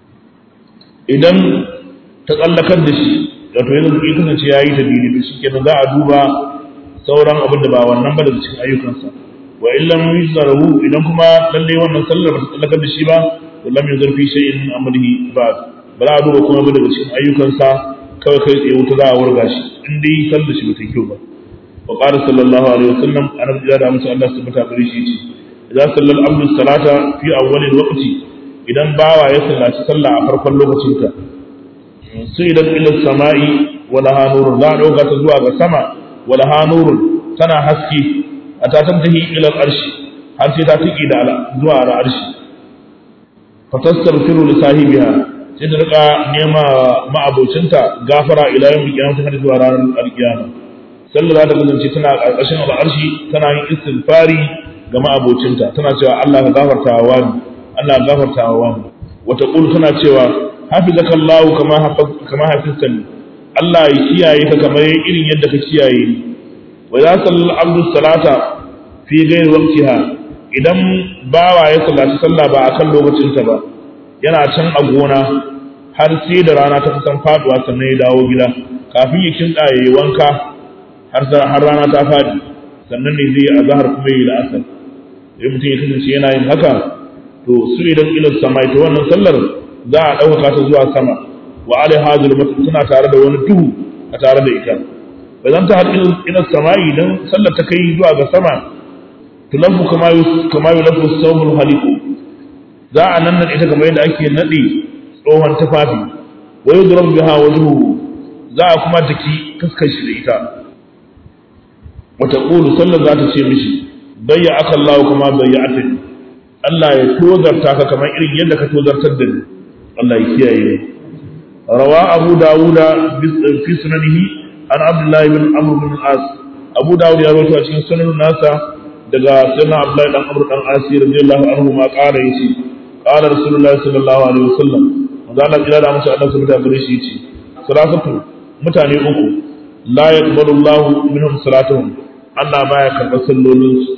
idan ta tsallakar da shi wato yanzu ya kasance ya yi ta dini da shi kenan za a duba sauran abin da ba wannan ba daga cikin ayyukansa wa illam yuzarahu idan kuma lalle wannan sallar ba ta tsallakar da shi ba to lam yuzar fi shay'in min amrihi ba ba za a duba kuma ba daga cikin ayyukansa kawai kai tsaye wuta za a wurga shi in dai sallar shi ba ta kyau ba wa qala sallallahu alaihi wasallam annabi ya da musu Allah subhanahu wa ta'ala shi ce idan sallal abdu salata fi awwalil waqti idan bawa ya sallaci sallah a farkon lokacinta sai idan ila sama'i wala hanurun za a ɗauka ta zuwa ga sama wala hanurun tana haske a ta tantahi ila arshi har sai ta tiki da zuwa ga arshi fatastaghfiru li sahibiha sai ta rika nema ma'abocinta gafara ila yawm qiyamah har zuwa ranar alkiyama sallah za ta kasance tana ƙarƙashin al'arshi tana yin istighfari ga ma'abocinta tana cewa Allah ka gafarta wa wani Allah ka gafarta wa wani wata qul tana cewa hafizaka Allah kama kama hafiztani Allah ya kiyaye ka kamar irin yadda ka kiyaye ni wa za sallal abdu salata fi ghairi waqtiha idan bawa ya sallaci sallah ba akan lokacin ta ba yana can a gona har sai da rana ta kusan faduwa sannan ya dawo gida kafin ya kinda yayi wanka har har rana ta fadi sannan ne zai azhar kuma yi la'asar idan mutum ya kasance yana yin haka to su idan ila samai to wannan sallar za a ɗaukaka ta zuwa sama wa alai hazul mutum tana tare da wani duhu a tare da ita ba zan ta haɗu ila sama'i don sallar ta kai zuwa ga sama tulafu kama yi lafu saumul haliku za a nan nan ita kamar yadda ake naɗe tsohon tufafi wa yi duran biha wajuhu za a kuma jiki fuskar shi da ita wata ƙulu sallar za ta ce mishi bayya aka Allah kuma bayya atani Allah ya tozarta ka kamar irin yadda ka tozartar da ni Allah ya kiyaye rawa Abu Dawuda fi sunanihi an Abdullah ibn Amr ibn al-As Abu Dawud ya rawaito a cikin sunan nasa daga sunan Abdullah dan Amr dan As radiyallahu anhu ma qala yace qala Rasulullah sallallahu alaihi wasallam manzo Allah ya da musu Allah subhanahu wa ta'ala shi yace salatu mutane uku la yaqbalu Allah minhum salatuhum Allah baya karɓar sallolinsu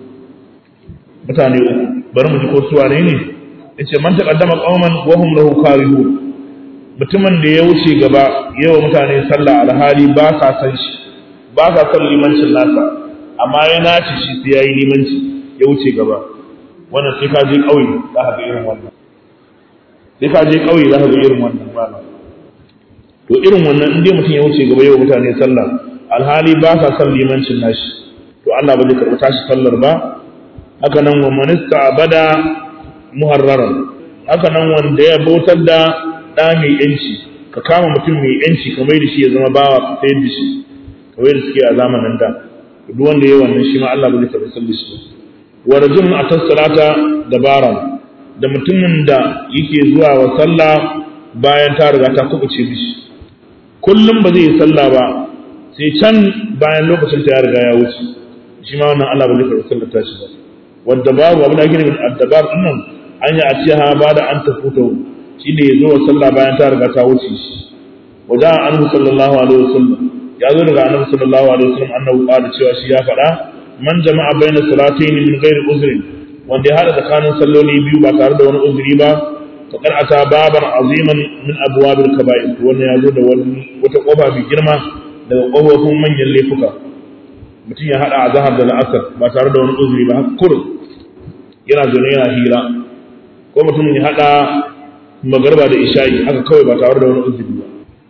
mutane uku bari mu ji ko su wane ne yace man taqaddama qauman wa hum lahu karihun mutumin da ya wuce gaba yawa mutane sallah alhali ba sa san shi ba sa son limancin nasa amma ya naci shi sai yayi limanci ya wuce gaba wannan sai ka je kauye za ka ga irin wannan sai ka je kauye za ka ga irin wannan ba to irin wannan in dai mutum ya wuce gaba yawa mutane sallah alhali ba sa son limancin nashi to Allah ba zai karɓi tashi sallar ba haka nan wa manista abada muharraran haka nan wanda ya bautar da ɗa mai yanci ka kama mutum mai yanci ka mai da shi ya zama bawa ka sayar da shi kamar da suke a zamanin da duk wanda ya wannan shi ma Allah ba zai karɓi sallar shi wa rajulun atas salata dabaran da mutumin da yake zuwa wa sallah bayan ta riga ta kubuce mishi kullum ba zai yi sallah ba sai can bayan lokacin ta ya riga ya wuce shi ma wannan Allah ba zai karɓi sallar ta shi ba wadda babu abin da ake nufin addabar din nan an yi a ce ha ba da an tafuta shi ne ya zo wa sallah bayan ta riga ta wuce shi wajen annabi sallallahu alaihi wasallam ya zo daga annabi sallallahu alaihi wasallam annabi qala cewa shi ya faɗa man jama'a baina salatayn min ghairi uzrin wanda ya hada tsakanin salloli biyu ba tare da wani uzuri ba faqad ata baban aziman min abwabil kaba'ir wannan ya zo da wani wata kofa mai girma daga kofofin manyan laifuka mutum ya hada azhar da la'asar ba tare da wani uzuri ba har kurum yana zaune yana hira ko mutum ya hada magarba da isha'i haka kawai ba tare da wani uzuri ba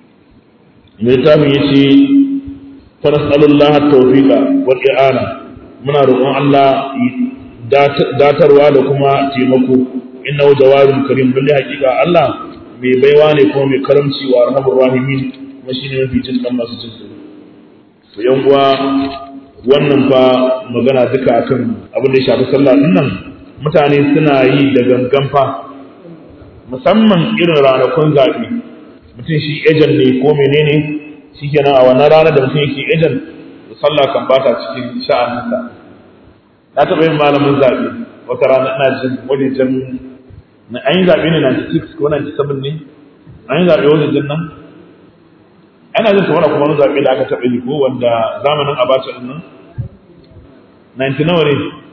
mai tafin ya ce fanasalullaha tawfiqa wal i'ana muna roƙon Allah datarwa da kuma taimako innahu jawarun karim lalle hakika Allah mai baiwa ne kuma mai karamci wa arhamur rahimin kuma shine mafi jin kan masu jin to yan uwa wannan fa magana duka akan abin da ya shafi sallah din nan mutane suna yi da gangan fa musamman irin ranakun zaɓe mutum shi ejan ne ko menene shi kenan a wannan ranar da mutum yake ejan da sallah kan bata cikin sha'aninsa na taɓa yin malamin zaɓe wata rana ina jin wani jan na an yi zaɓe ne 96 ko 97 ne an yi zaɓe wani jan nan ana jin kamar kuma wani zaɓe da aka taɓa yi ko wanda zamanin abacha ɗin nan 90 nawa ne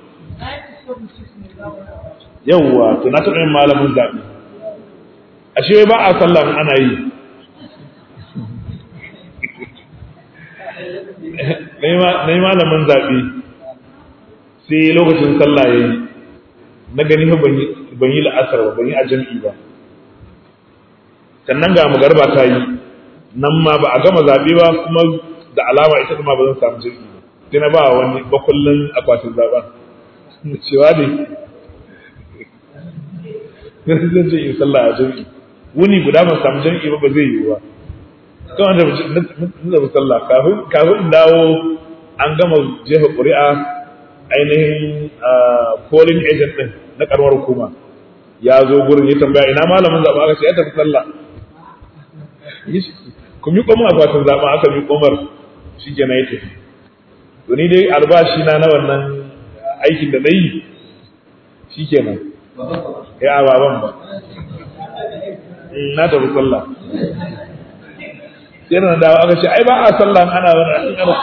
yawwa to na taɓa yin malamin zaɓe ashe ba a sallah ana yi na yi malamin zaɓe sai lokacin sallah ya yi na gani ban yi la'asar ba ban yi a jam'i ba sannan ga magarba ta yi nan ma ba a gama zaɓe ba kuma da alama ita ma ba zan samu jam'i ba sai na ba wani bakullin akwatin zaɓen cewa ne zan je in sallah a jam'i wuni guda ban samu jam'i ba ba zai yiwu ba kawai da na sallah kafin kafin in dawo an gama jefa ƙuri'a ainihin polling agent din na karamar hukuma ya zo gurin ya tambaya ina malamin zaɓa aka ce ya tafi sallah ku mi komar akwatin zaɓa aka mi komar shi ke na ya tafi to ni dai albashi na na wannan aikin da na yi shi kenan ya baban ba na tafi sallah sai na dawo aka ce ai ba a sallah ana wani ana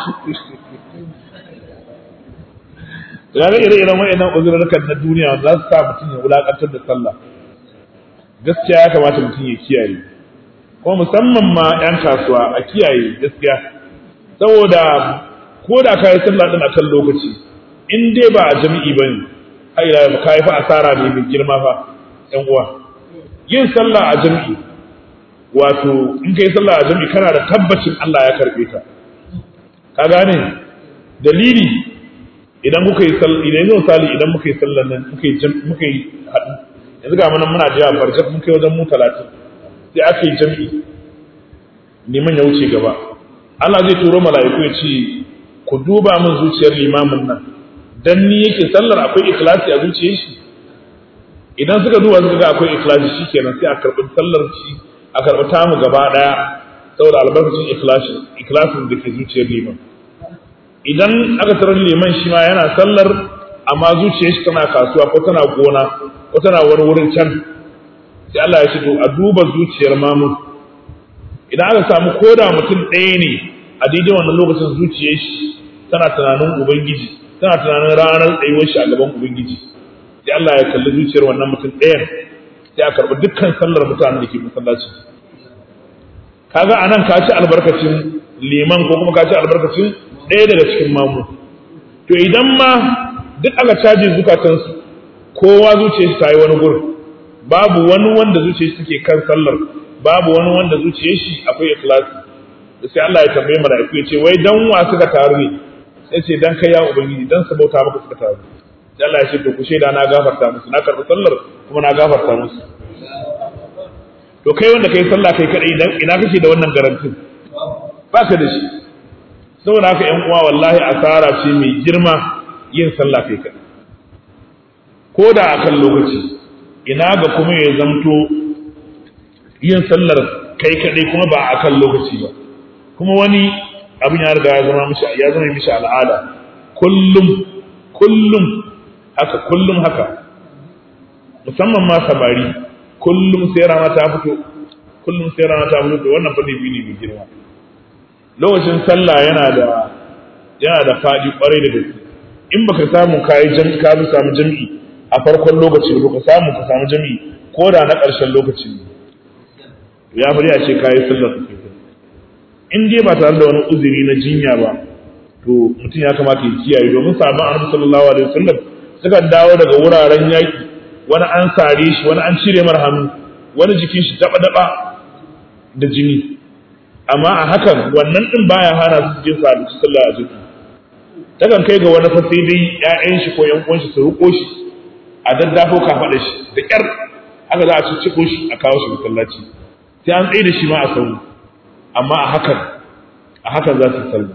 ya ga ire-iren wa'annan uzurrukan na duniya za su sa mutum ya wulakantar da sallah gaskiya ya kamata mutum ya kiyaye kuma musamman ma 'yan kasuwa a kiyaye gaskiya saboda ko da ka yi sallah din akan lokaci in dai ba a jami'i bane ai ila ka yi fa asara ne mai girma fa ƴan uwa yin sallah a jami'i wato in kai sallah a jami'i kana da tabbacin Allah ya karbe ta ka gane dalili idan kuka yi sallah idan yanzu misali idan muka yi sallah nan muka yi muka yi haɗu yanzu ga mana muna jiya farjat mun kai wajen mu talatin sai aka yi jami'i neman ya wuce gaba Allah zai turo mala'iku ya ce ku duba min zuciyar limamin nan dan ni yake sallar akwai ikhlasi a zuciyar shi idan suka duba suka ga akwai ikhlasi shikenan sai a karɓi sallar shi a karɓi tamu gaba ɗaya saboda albarkacin ikhlasi ikhlasin da ke zuciyar liman idan aka tarar liman shi ma yana sallar amma zuciyar shi tana kasuwa ko tana gona ko tana wani wurin can sai Allah ya ce to a duba zuciyar mamu idan aka samu koda mutum ɗaya ne a daidai wannan lokacin zuciyar shi tana tunanin ubangiji tana tunanin ranar tsayuwar shi a gaban ubangiji sai Allah ya kalli zuciyar wannan mutum ɗayan sai a karɓi dukkan sallar mutanen da ke masallaci kaga anan ka ci albarkacin liman ko kuma ka ci albarkacin ɗaya daga cikin mamu to idan ma duk aka caji zukatansu kowa zuciyarsa ta yi wani gurin babu wani wanda zuciyarsa take kan sallar babu wani wanda zuciyar shi akwai ikhlasi da sai Allah ya tambaye mala'iku ya ce wai dan wa suka taru ne sai ce dan kai ya ubangiji dan su bauta maka suka taru sai Allah ya ce to ku shaida na gafarta musu na karɓi sallar kuma na gafarta musu to kai wanda kai sallah kai kadai dan ina kake da wannan garantin baka da shi saboda haka ƴan uwa wallahi asara ce mai girma yin sallah kai kadai ko da akan lokaci ina ga kuma ya zamto yin sallar kai kadai kuma ba akan lokaci ba kuma wani abin ya riga ya zama mishi ya zama mishi al'ada kullum kullum haka kullum haka musamman ma samari kullum sai rana ta fito kullum sai rana ta fito to wannan fa ne ne mai girma lokacin sallah yana da yana da fadi kwarai da gaske in baka samu kai jami ka samu jami'i a farkon lokaci ba ka samu ka samu jami'i ko da na ƙarshen lokaci ne ya bari a ce kayi sallar ka in dai ba tare da wani uzuri na jinya ba to mutum ya kamata ya kiyaye domin sabon annabi sallallahu alaihi wasallam suka dawo daga wuraren yaki wani an sare shi wani an cire mar hannu wani jikin shi daba daba da jini amma a hakan wannan din baya hana su je su sallah a jiki takan kai ga wani fa sai dai ƴaƴan shi ko ƴan uwan shi su ruko shi a daddafo kafaɗa shi da ƙyar aka za a cicciko shi a kawo shi masallaci sai an tsaye da shi ma a sauri amma a hakan a hakan za su sallah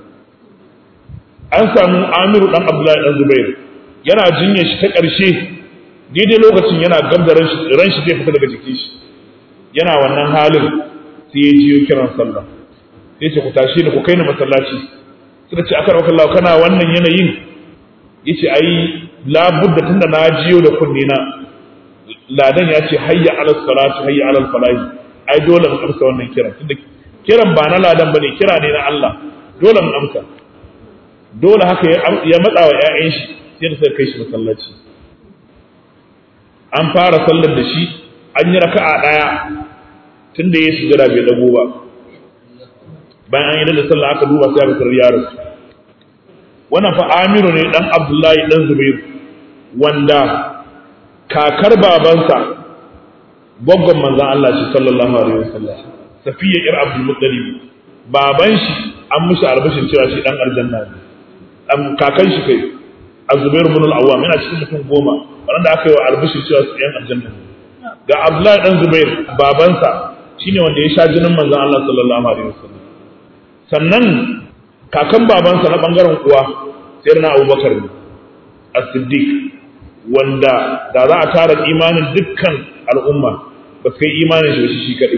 an samu amiru dan abdullahi dan zubair yana jinya shi ta ƙarshe daidai lokacin yana gab da ran shi zai fita daga jikin shi yana wannan halin sai ya jiyo kiran sallah sai ce ku tashi ni ku kai ni masallaci suka ce akar wakallahu kana wannan yanayin yace ai labudda tunda na jiyo da kunne na ladan ya ce hayya alal salatu hayya alal falahi ai dole mu amsa wannan kiran tunda kiran ba na ladan bane kira ne na Allah dole mu amsa dole haka ya matsa wa ƴaƴan shi sai da suka kai shi masallaci an fara sallar da shi an yi raka'a daya tunda ya sujada bai dago ba bayan an yi da sallah aka duba sai aka tarar yaro wannan fa Amiru ne dan Abdullahi dan Zubairu wanda kakar babansa gwaggon manzan Allah shi sallallahu alaihi wasallam safiya ir abdul muttalib baban shi an mishi albashin cewa shi dan aljanna ne am kakan shi kai azubair ibn al-awwam yana cikin mutum goma wanda aka yi wa albashin cewa su yan aljanna ne ga abdullahi dan zubair babansa shine wanda ya sha jinin manzan Allah sallallahu alaihi wasallam sannan kakan babansa na bangaren uwa sayyidina abubakar ne as-siddiq wanda da za a tara imanin dukkan al'umma ba su kai imanin shi shi kaɗai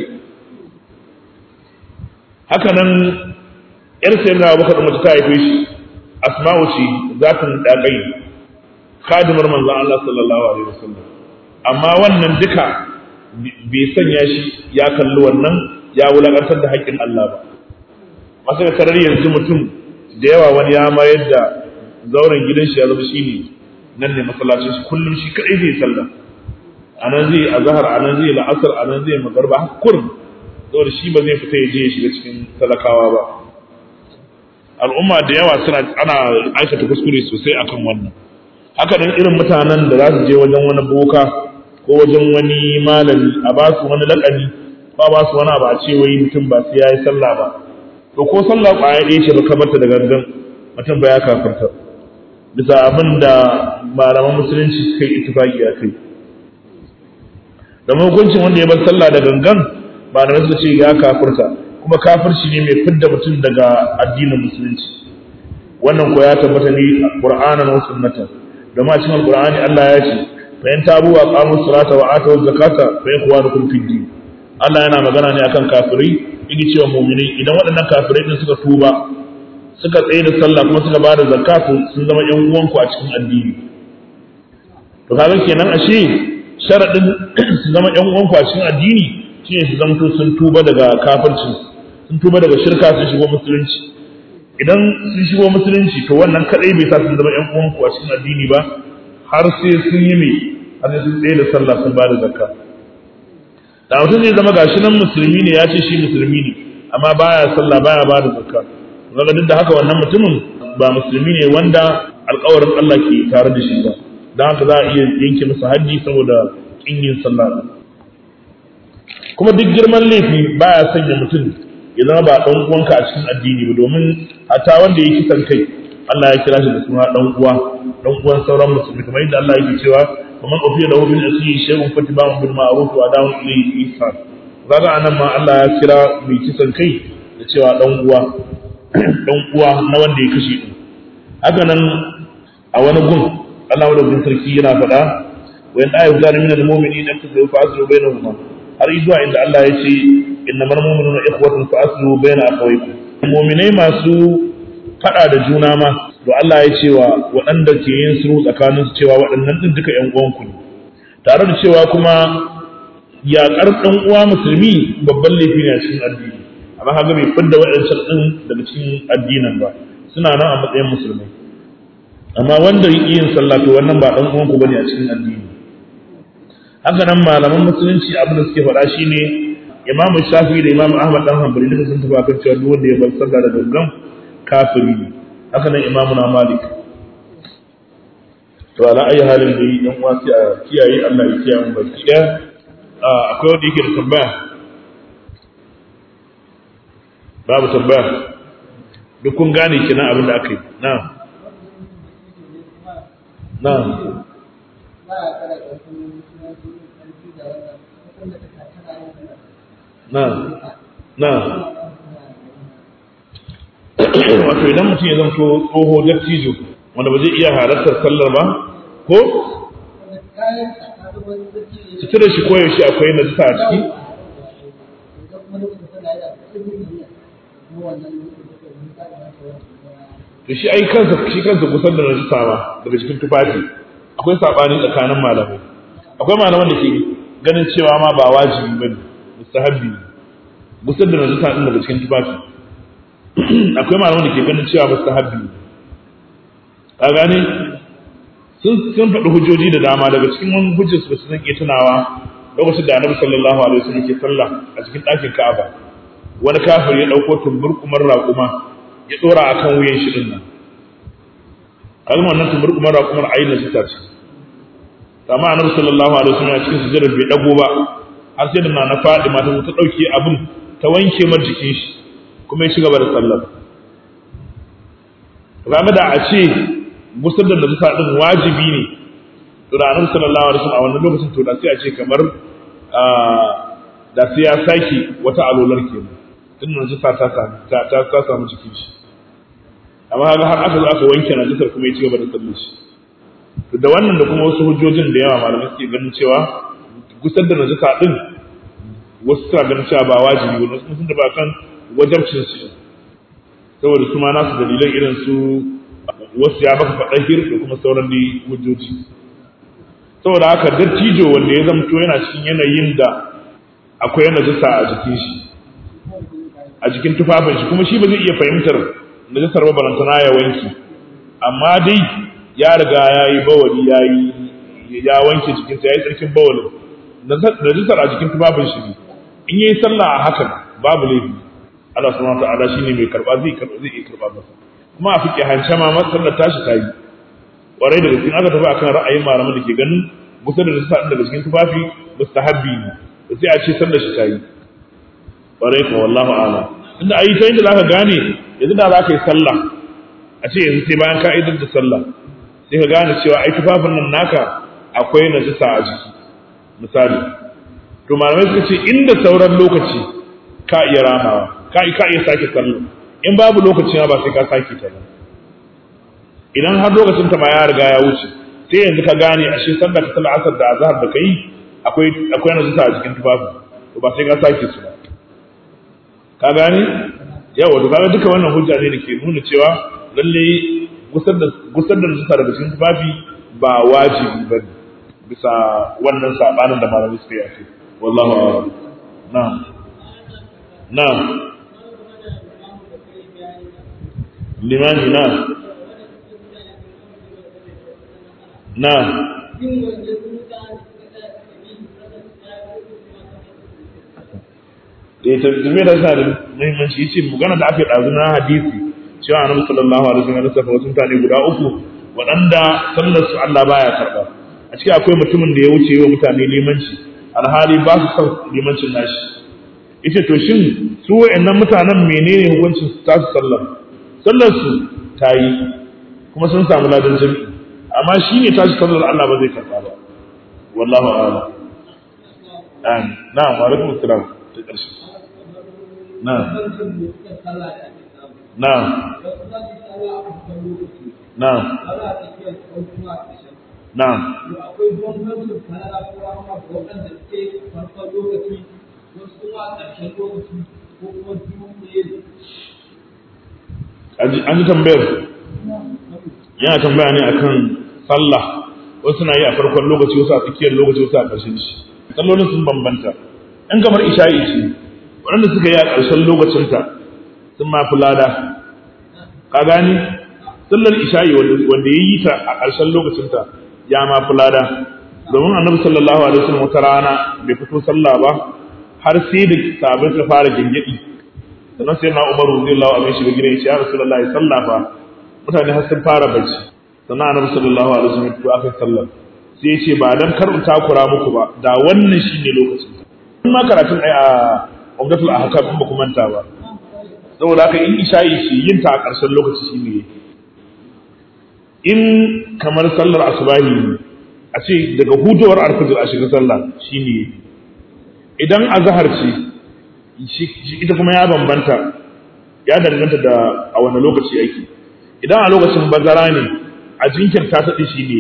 haka nan yar sayin na abubakar mace ta haife shi asma'u ce za ta daƙai khadimar manzon Allah sallallahu alaihi wasallam amma wannan duka bai sanya shi ya kalli wannan ya wulakantar da haƙƙin Allah ba masu da tarar yanzu mutum da yawa wani ya mayar da zauren gidan shi ya zama shi ne nan ne masallacin shi kullum shi kadai zai sallah anan zai azhar anan zai la'asar anan zai magarba har kurum saboda shi ba zai fita ya je ya shiga cikin talakawa ba al'umma da yawa suna ana aikata kuskure sosai akan wannan haka nan irin mutanen da za su je wajen wani boka ko wajen wani malami a ba su wani lakani ba ba su wani abu a ce wai mutum ba sai ya yi sallah ba to ko sallah ƙwaya ɗaya ce ba ka barta da gangan mutum ba ya kafarta bisa abin da malaman musulunci suka yi itifaki a kai da hukuncin wanda ya bar sallah da gangan malamai suka ce ya kafirta kuma kafirci ne mai fidda mutum daga addinin musulunci wannan ko ya tabbata ne qur'anan wa sunnatan domin a cikin alqur'ani Allah ya ce fa in tabu wa qamu salata wa atu zakata fa ikhwanukum fid din Allah yana magana ne akan kafirai yake cewa mu'minai idan waɗannan kafirai din suka tuba suka tsaye da sallah kuma suka bada zakatu sun zama ƴan uwanku a cikin addini to kaga kenan ashe sharadin su zama ƴan uwanku a cikin addini shine su zamto sun tuba daga kafircin sun tuba daga shirka sun shigo musulunci idan sun shigo musulunci to wannan kadai bai sa sun zama ƴan uwanku a cikin addini ba har sai sun yi mai har sai sun tsaye da sallah sun bada zakka da mutum zai zama gashi nan musulmi ne ya ce shi musulmi ne amma baya sallah baya ba da zakka kaga duk da haka wannan mutumin ba musulmi ne wanda alƙawarin Allah ke tare da shi ba dan haka za a iya yanke masa haji saboda kin yin sallah kuma duk girman laifi baya sanya mutum ya zama ba dan uwanka a cikin addini ba domin hatta wanda ya kisan kai Allah ya kira shi da suna dan uwa dan uwan sauran musulmi kamar yadda Allah yake cewa kamar ofiya da hubin asiri shay'un fatiba'un bil ma'ruf wa da'un ilayhi ihsan kaga anan ma Allah ya kira mai kisan kai da cewa dan uwa dan uwa na wanda ya kashe din haka nan a wani gun Allah da gun sarki yana faɗa wa in ayu zalimin al mu'minina tasawu fa aslu bainahuma har zuwa inda Allah ya ce innamal mu'minuna ikhwatun fa aslu baina akhawaykum mu'minai masu faɗa da juna ma to Allah ya cewa waɗanda ke yin sulhu tsakanin su cewa waɗannan din duka ƴan uwanku ne tare da cewa kuma yaƙar ɗan uwa musulmi babban laifi ne a cikin addini amma kaga bai fidda waɗancan ɗin daga cikin addinin ba suna nan a matsayin musulmai amma wanda yi yin sallah to wannan ba ɗan uwanku bane a cikin addini haka nan malaman musulunci abin da suke faɗa shine Imam Shafi da Imam Ahmad dan Hanbali duka sun tafi akan cewa duk wanda ya bar sallah da gangan kafiri ne haka nan Imam na Malik to ala ayi halin da yi dan wasi a kiyaye Allah ya kiyaye mu baki ɗaya akwai wanda yake da tambaya babu tambaya duk kun gane kina abin da aka yi na na na na wato idan mutum ya zanto tsoho dattijo wanda ba zai iya halartar sallar ba ko sutura shi koyaushe akwai najisa a ciki to shi ai kansa shi kansa kusan da najisa ba daga cikin tufafi akwai sabani tsakanin malamai akwai malaman da ke ganin cewa ma ba wajibi bane mustahabbi kusan da najisa din daga cikin tufafi akwai malaman da ke ganin cewa mustahabbi ka gane sun sun faɗi hujjoji da dama daga cikin wani hujjar su da su zan iya tunawa lokacin da annabi sallallahu alaihi wasallam ke sallah a cikin ɗakin Ka'aba wani kafir ya ɗauko tumburkumar raƙuma ya ɗora akan wuyan shi din nan kalmar nan tumburkumar raƙumar ayin da ta ce amma annabi sallallahu alaihi wasallam a cikin sujudar bai dago ba har sai da na faɗi mata ta ɗauke abin ta wanke mar jikin shi kuma ya ci gaba da sallar game da a ce gusar da najisa din wajibi ne to da annabi sallallahu alaihi wasallam a wannan lokacin to da sai a ce kamar da sai ya saki wata alolar kenan tun najisa ta samu ta ta ta samu cikin shi amma kaga har aka zo aka wanke najisar kuma ya ci gaba da sallar shi to da wannan da kuma wasu hujjojin da yawa malamai suke ganin cewa gusar da najisa din wasu suna ganin cewa ba wajibi ba wasu sun da ba kan wajabcin su saboda su ma nasu dalilan irin su wasu ya baka faɗa hir da kuma sauran da hujjoji saboda haka dattijo wanda ya zamto yana cikin yanayin da akwai najasa a jikin shi a jikin tufafin shi kuma shi ba zai iya fahimtar najasar ba balantana ya wanki amma dai ya riga ya yi bawali ya yi ya wanke jikinsa ya yi tsarkin bawalin najasar a jikin tufafin shi ne in yi sallah a hakan babu laifi Allah subhanahu wa ta'ala shine mai karba zai karba zai iya karba masa kuma a fiƙe hance ma sallar tashi ta yi ƙwarai da gaske aka tafi akan ra'ayin malaman da ke ganin gusa da nasa daga cikin tufafi mustahabbi ne da sai a ce sallar shi ta yi ƙwarai ka wallahu ala inda a yi ta inda zaka gane yanzu da za ka yi sallah a ce yanzu sai bayan ka idar da sallah sai ka gane cewa ai tufafin nan naka akwai najisa a jiki misali to malamai suka ce inda sauran lokaci ka iya ramawa ka iya sake sallah in babu lokaci ba sai ka sake ta ba idan har lokacin ta ma ya riga ya wuce sai yanzu ka gane ashe sallar ta sallar asar da azhar da kai akwai akwai nazarta a cikin tufafi to ba sai ka sake su ba ka gane yawa to kaga duka wannan hujja ne da ke nuna cewa lalle gusar da gusar da nazarta daga cikin tufafi ba wajibi ba ne bisa wannan sabanin da malamai suka yi a kai wallahu a'lam na'am na'am limani na na eh tafiye da sa da muhimmanci yace magana da aka dazu na hadisi cewa annabi sallallahu alaihi wasallam ya saka wasu mutane guda uku waɗanda sallar su Allah baya karba a cikin akwai mutumin da ya wuce wa mutane limanci alhali ba su son limancin nashi ita to shin su wayannan mutanen menene hukuncin su tasu sallar sallar su ta yi kuma sun samu ladan jami'i amma shi ne tashi sallar Allah ba zai karba ba wallahu a'lam an na'am wa alaikum assalam ta karshe na'am na'am na'am na'am akwai bambancin falala ko rahama ga waɗanda suke farkon lokaci wasu kuma a ƙarshen lokaci ko kuma biyu ne an ji tambayar yana tambaya ne akan sallah wasu na yi a farkon lokaci wasu a tsakiyar lokaci wasu a ƙarshen shi sallolin sun bambanta in kamar isha'i ce waɗanda suka yi a ƙarshen lokacinta sun ma fi lada ka gani sallar isha'i wanda ya yi ta a ƙarshen lokacinta ya ma fi lada domin annabi sallallahu alaihi wasallam wata rana bai fito sallah ba har sai da sabai ta fara gingidi sannan sai na umaru radiyallahu anhu shiga gidan ya ce ya rasulullahi sallah fa mutane har sun fara bacci sannan annabi sallallahu alaihi wasallam to aka sallar sai ya ce ba dan kar in takura muku ba da wannan shine lokacin in ma karatun ai a umdatul ahkam in ba ku manta ba saboda haka in isha'i shi yin ta a ƙarshen lokaci shine yake in kamar sallar asubahi ne a ce daga hudowar alfajir a shiga sallah shine yake idan azhar ce ita kuma ya bambanta ya danganta da a wani lokaci ake idan a lokacin bazara ne a jinkirta ta shi ne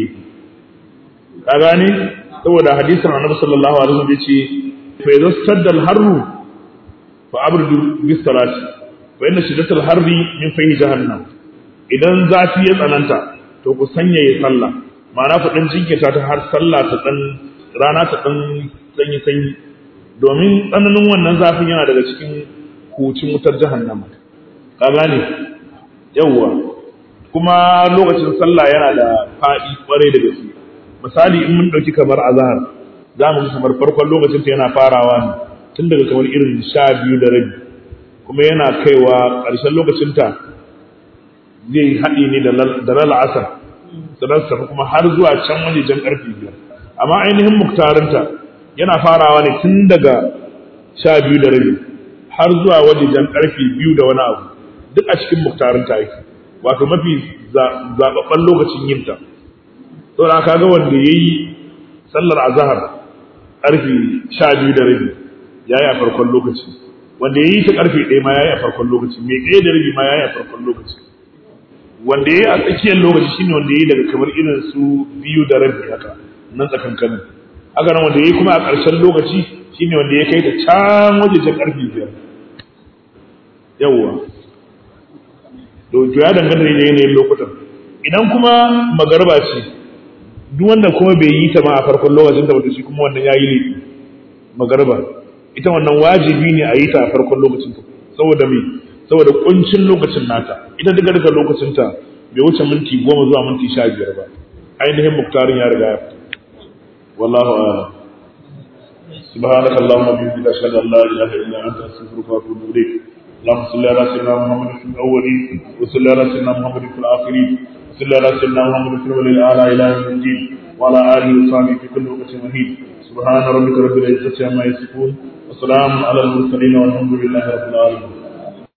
ka gane saboda hadisin annabi sallallahu alaihi wasallam yace fa idza sadda al-harru fa abridu bis salati fa inna shiddatal harri min fahi jahannam idan zafi ya tsananta to ku sanya ya sallah ma'ana ku dan jinkirta ta har sallah ta dan rana ta dan sanyi sanyi domin tsananin wannan zafin yana daga cikin hucin wutar jahannama ka gane yawwa kuma lokacin sallah yana da faɗi kwarai da gaske misali in mun ɗauki kamar azhar za mu kamar farkon lokacin ta yana farawa ne tun daga kamar irin sha biyu da rabi kuma yana kaiwa ƙarshen lokacin ta zai haɗe ne da lal'asar sannan tafi kuma har zuwa can wajejen ƙarfe biyar amma ainihin muktarinta yana farawa ne tun daga sha biyu da rabi har zuwa wajejen ƙarfe biyu da wani abu duk a cikin muktarinta yake wato mafi zaɓaɓɓen lokacin yinta saboda ka ga wanda ya yi sallar azahar ƙarfe sha biyu da rabi ya yi a farkon lokaci wanda ya yi ta ƙarfe ɗaya ma ya yi a farkon lokaci mai ɗaya da rabi ma ya yi a farkon lokaci wanda ya yi a tsakiyar lokaci shine wanda ya yi daga kamar irin su biyu da rabi haka nan tsakankanin haka nan wanda ya yi kuma a ƙarshen lokaci shine wanda ya kai ta can wajejen ƙarfe biyar yawwa to ya danganta da yanayin lokutan idan kuma magarba ce duk wanda kuma bai yi ta ma a farkon lokacin ta wata shi kuma wannan ya yi laifi magarba ita wannan wajibi ne a yi ta a farkon lokacin ta saboda me saboda kuncin lokacin nata ita duka duka lokacin ta bai wuce minti goma zuwa minti sha biyar ba ainihin muktarin ya riga ya fita wallahu a'lam سبحانك اللهم وبحمدك اشهد ان لا اله الا انت استغفرك واتوب اليك اللهم صل على سيدنا محمد في الاولين وصل على سيدنا محمد في الاخرين وصل على سيدنا محمد في الاولين الاعلى الى يوم الدين وعلى اله وصحبه في كل وقت مهين سبحان ربك رب العزه عما يصفون وسلام على المرسلين والحمد لله رب العالمين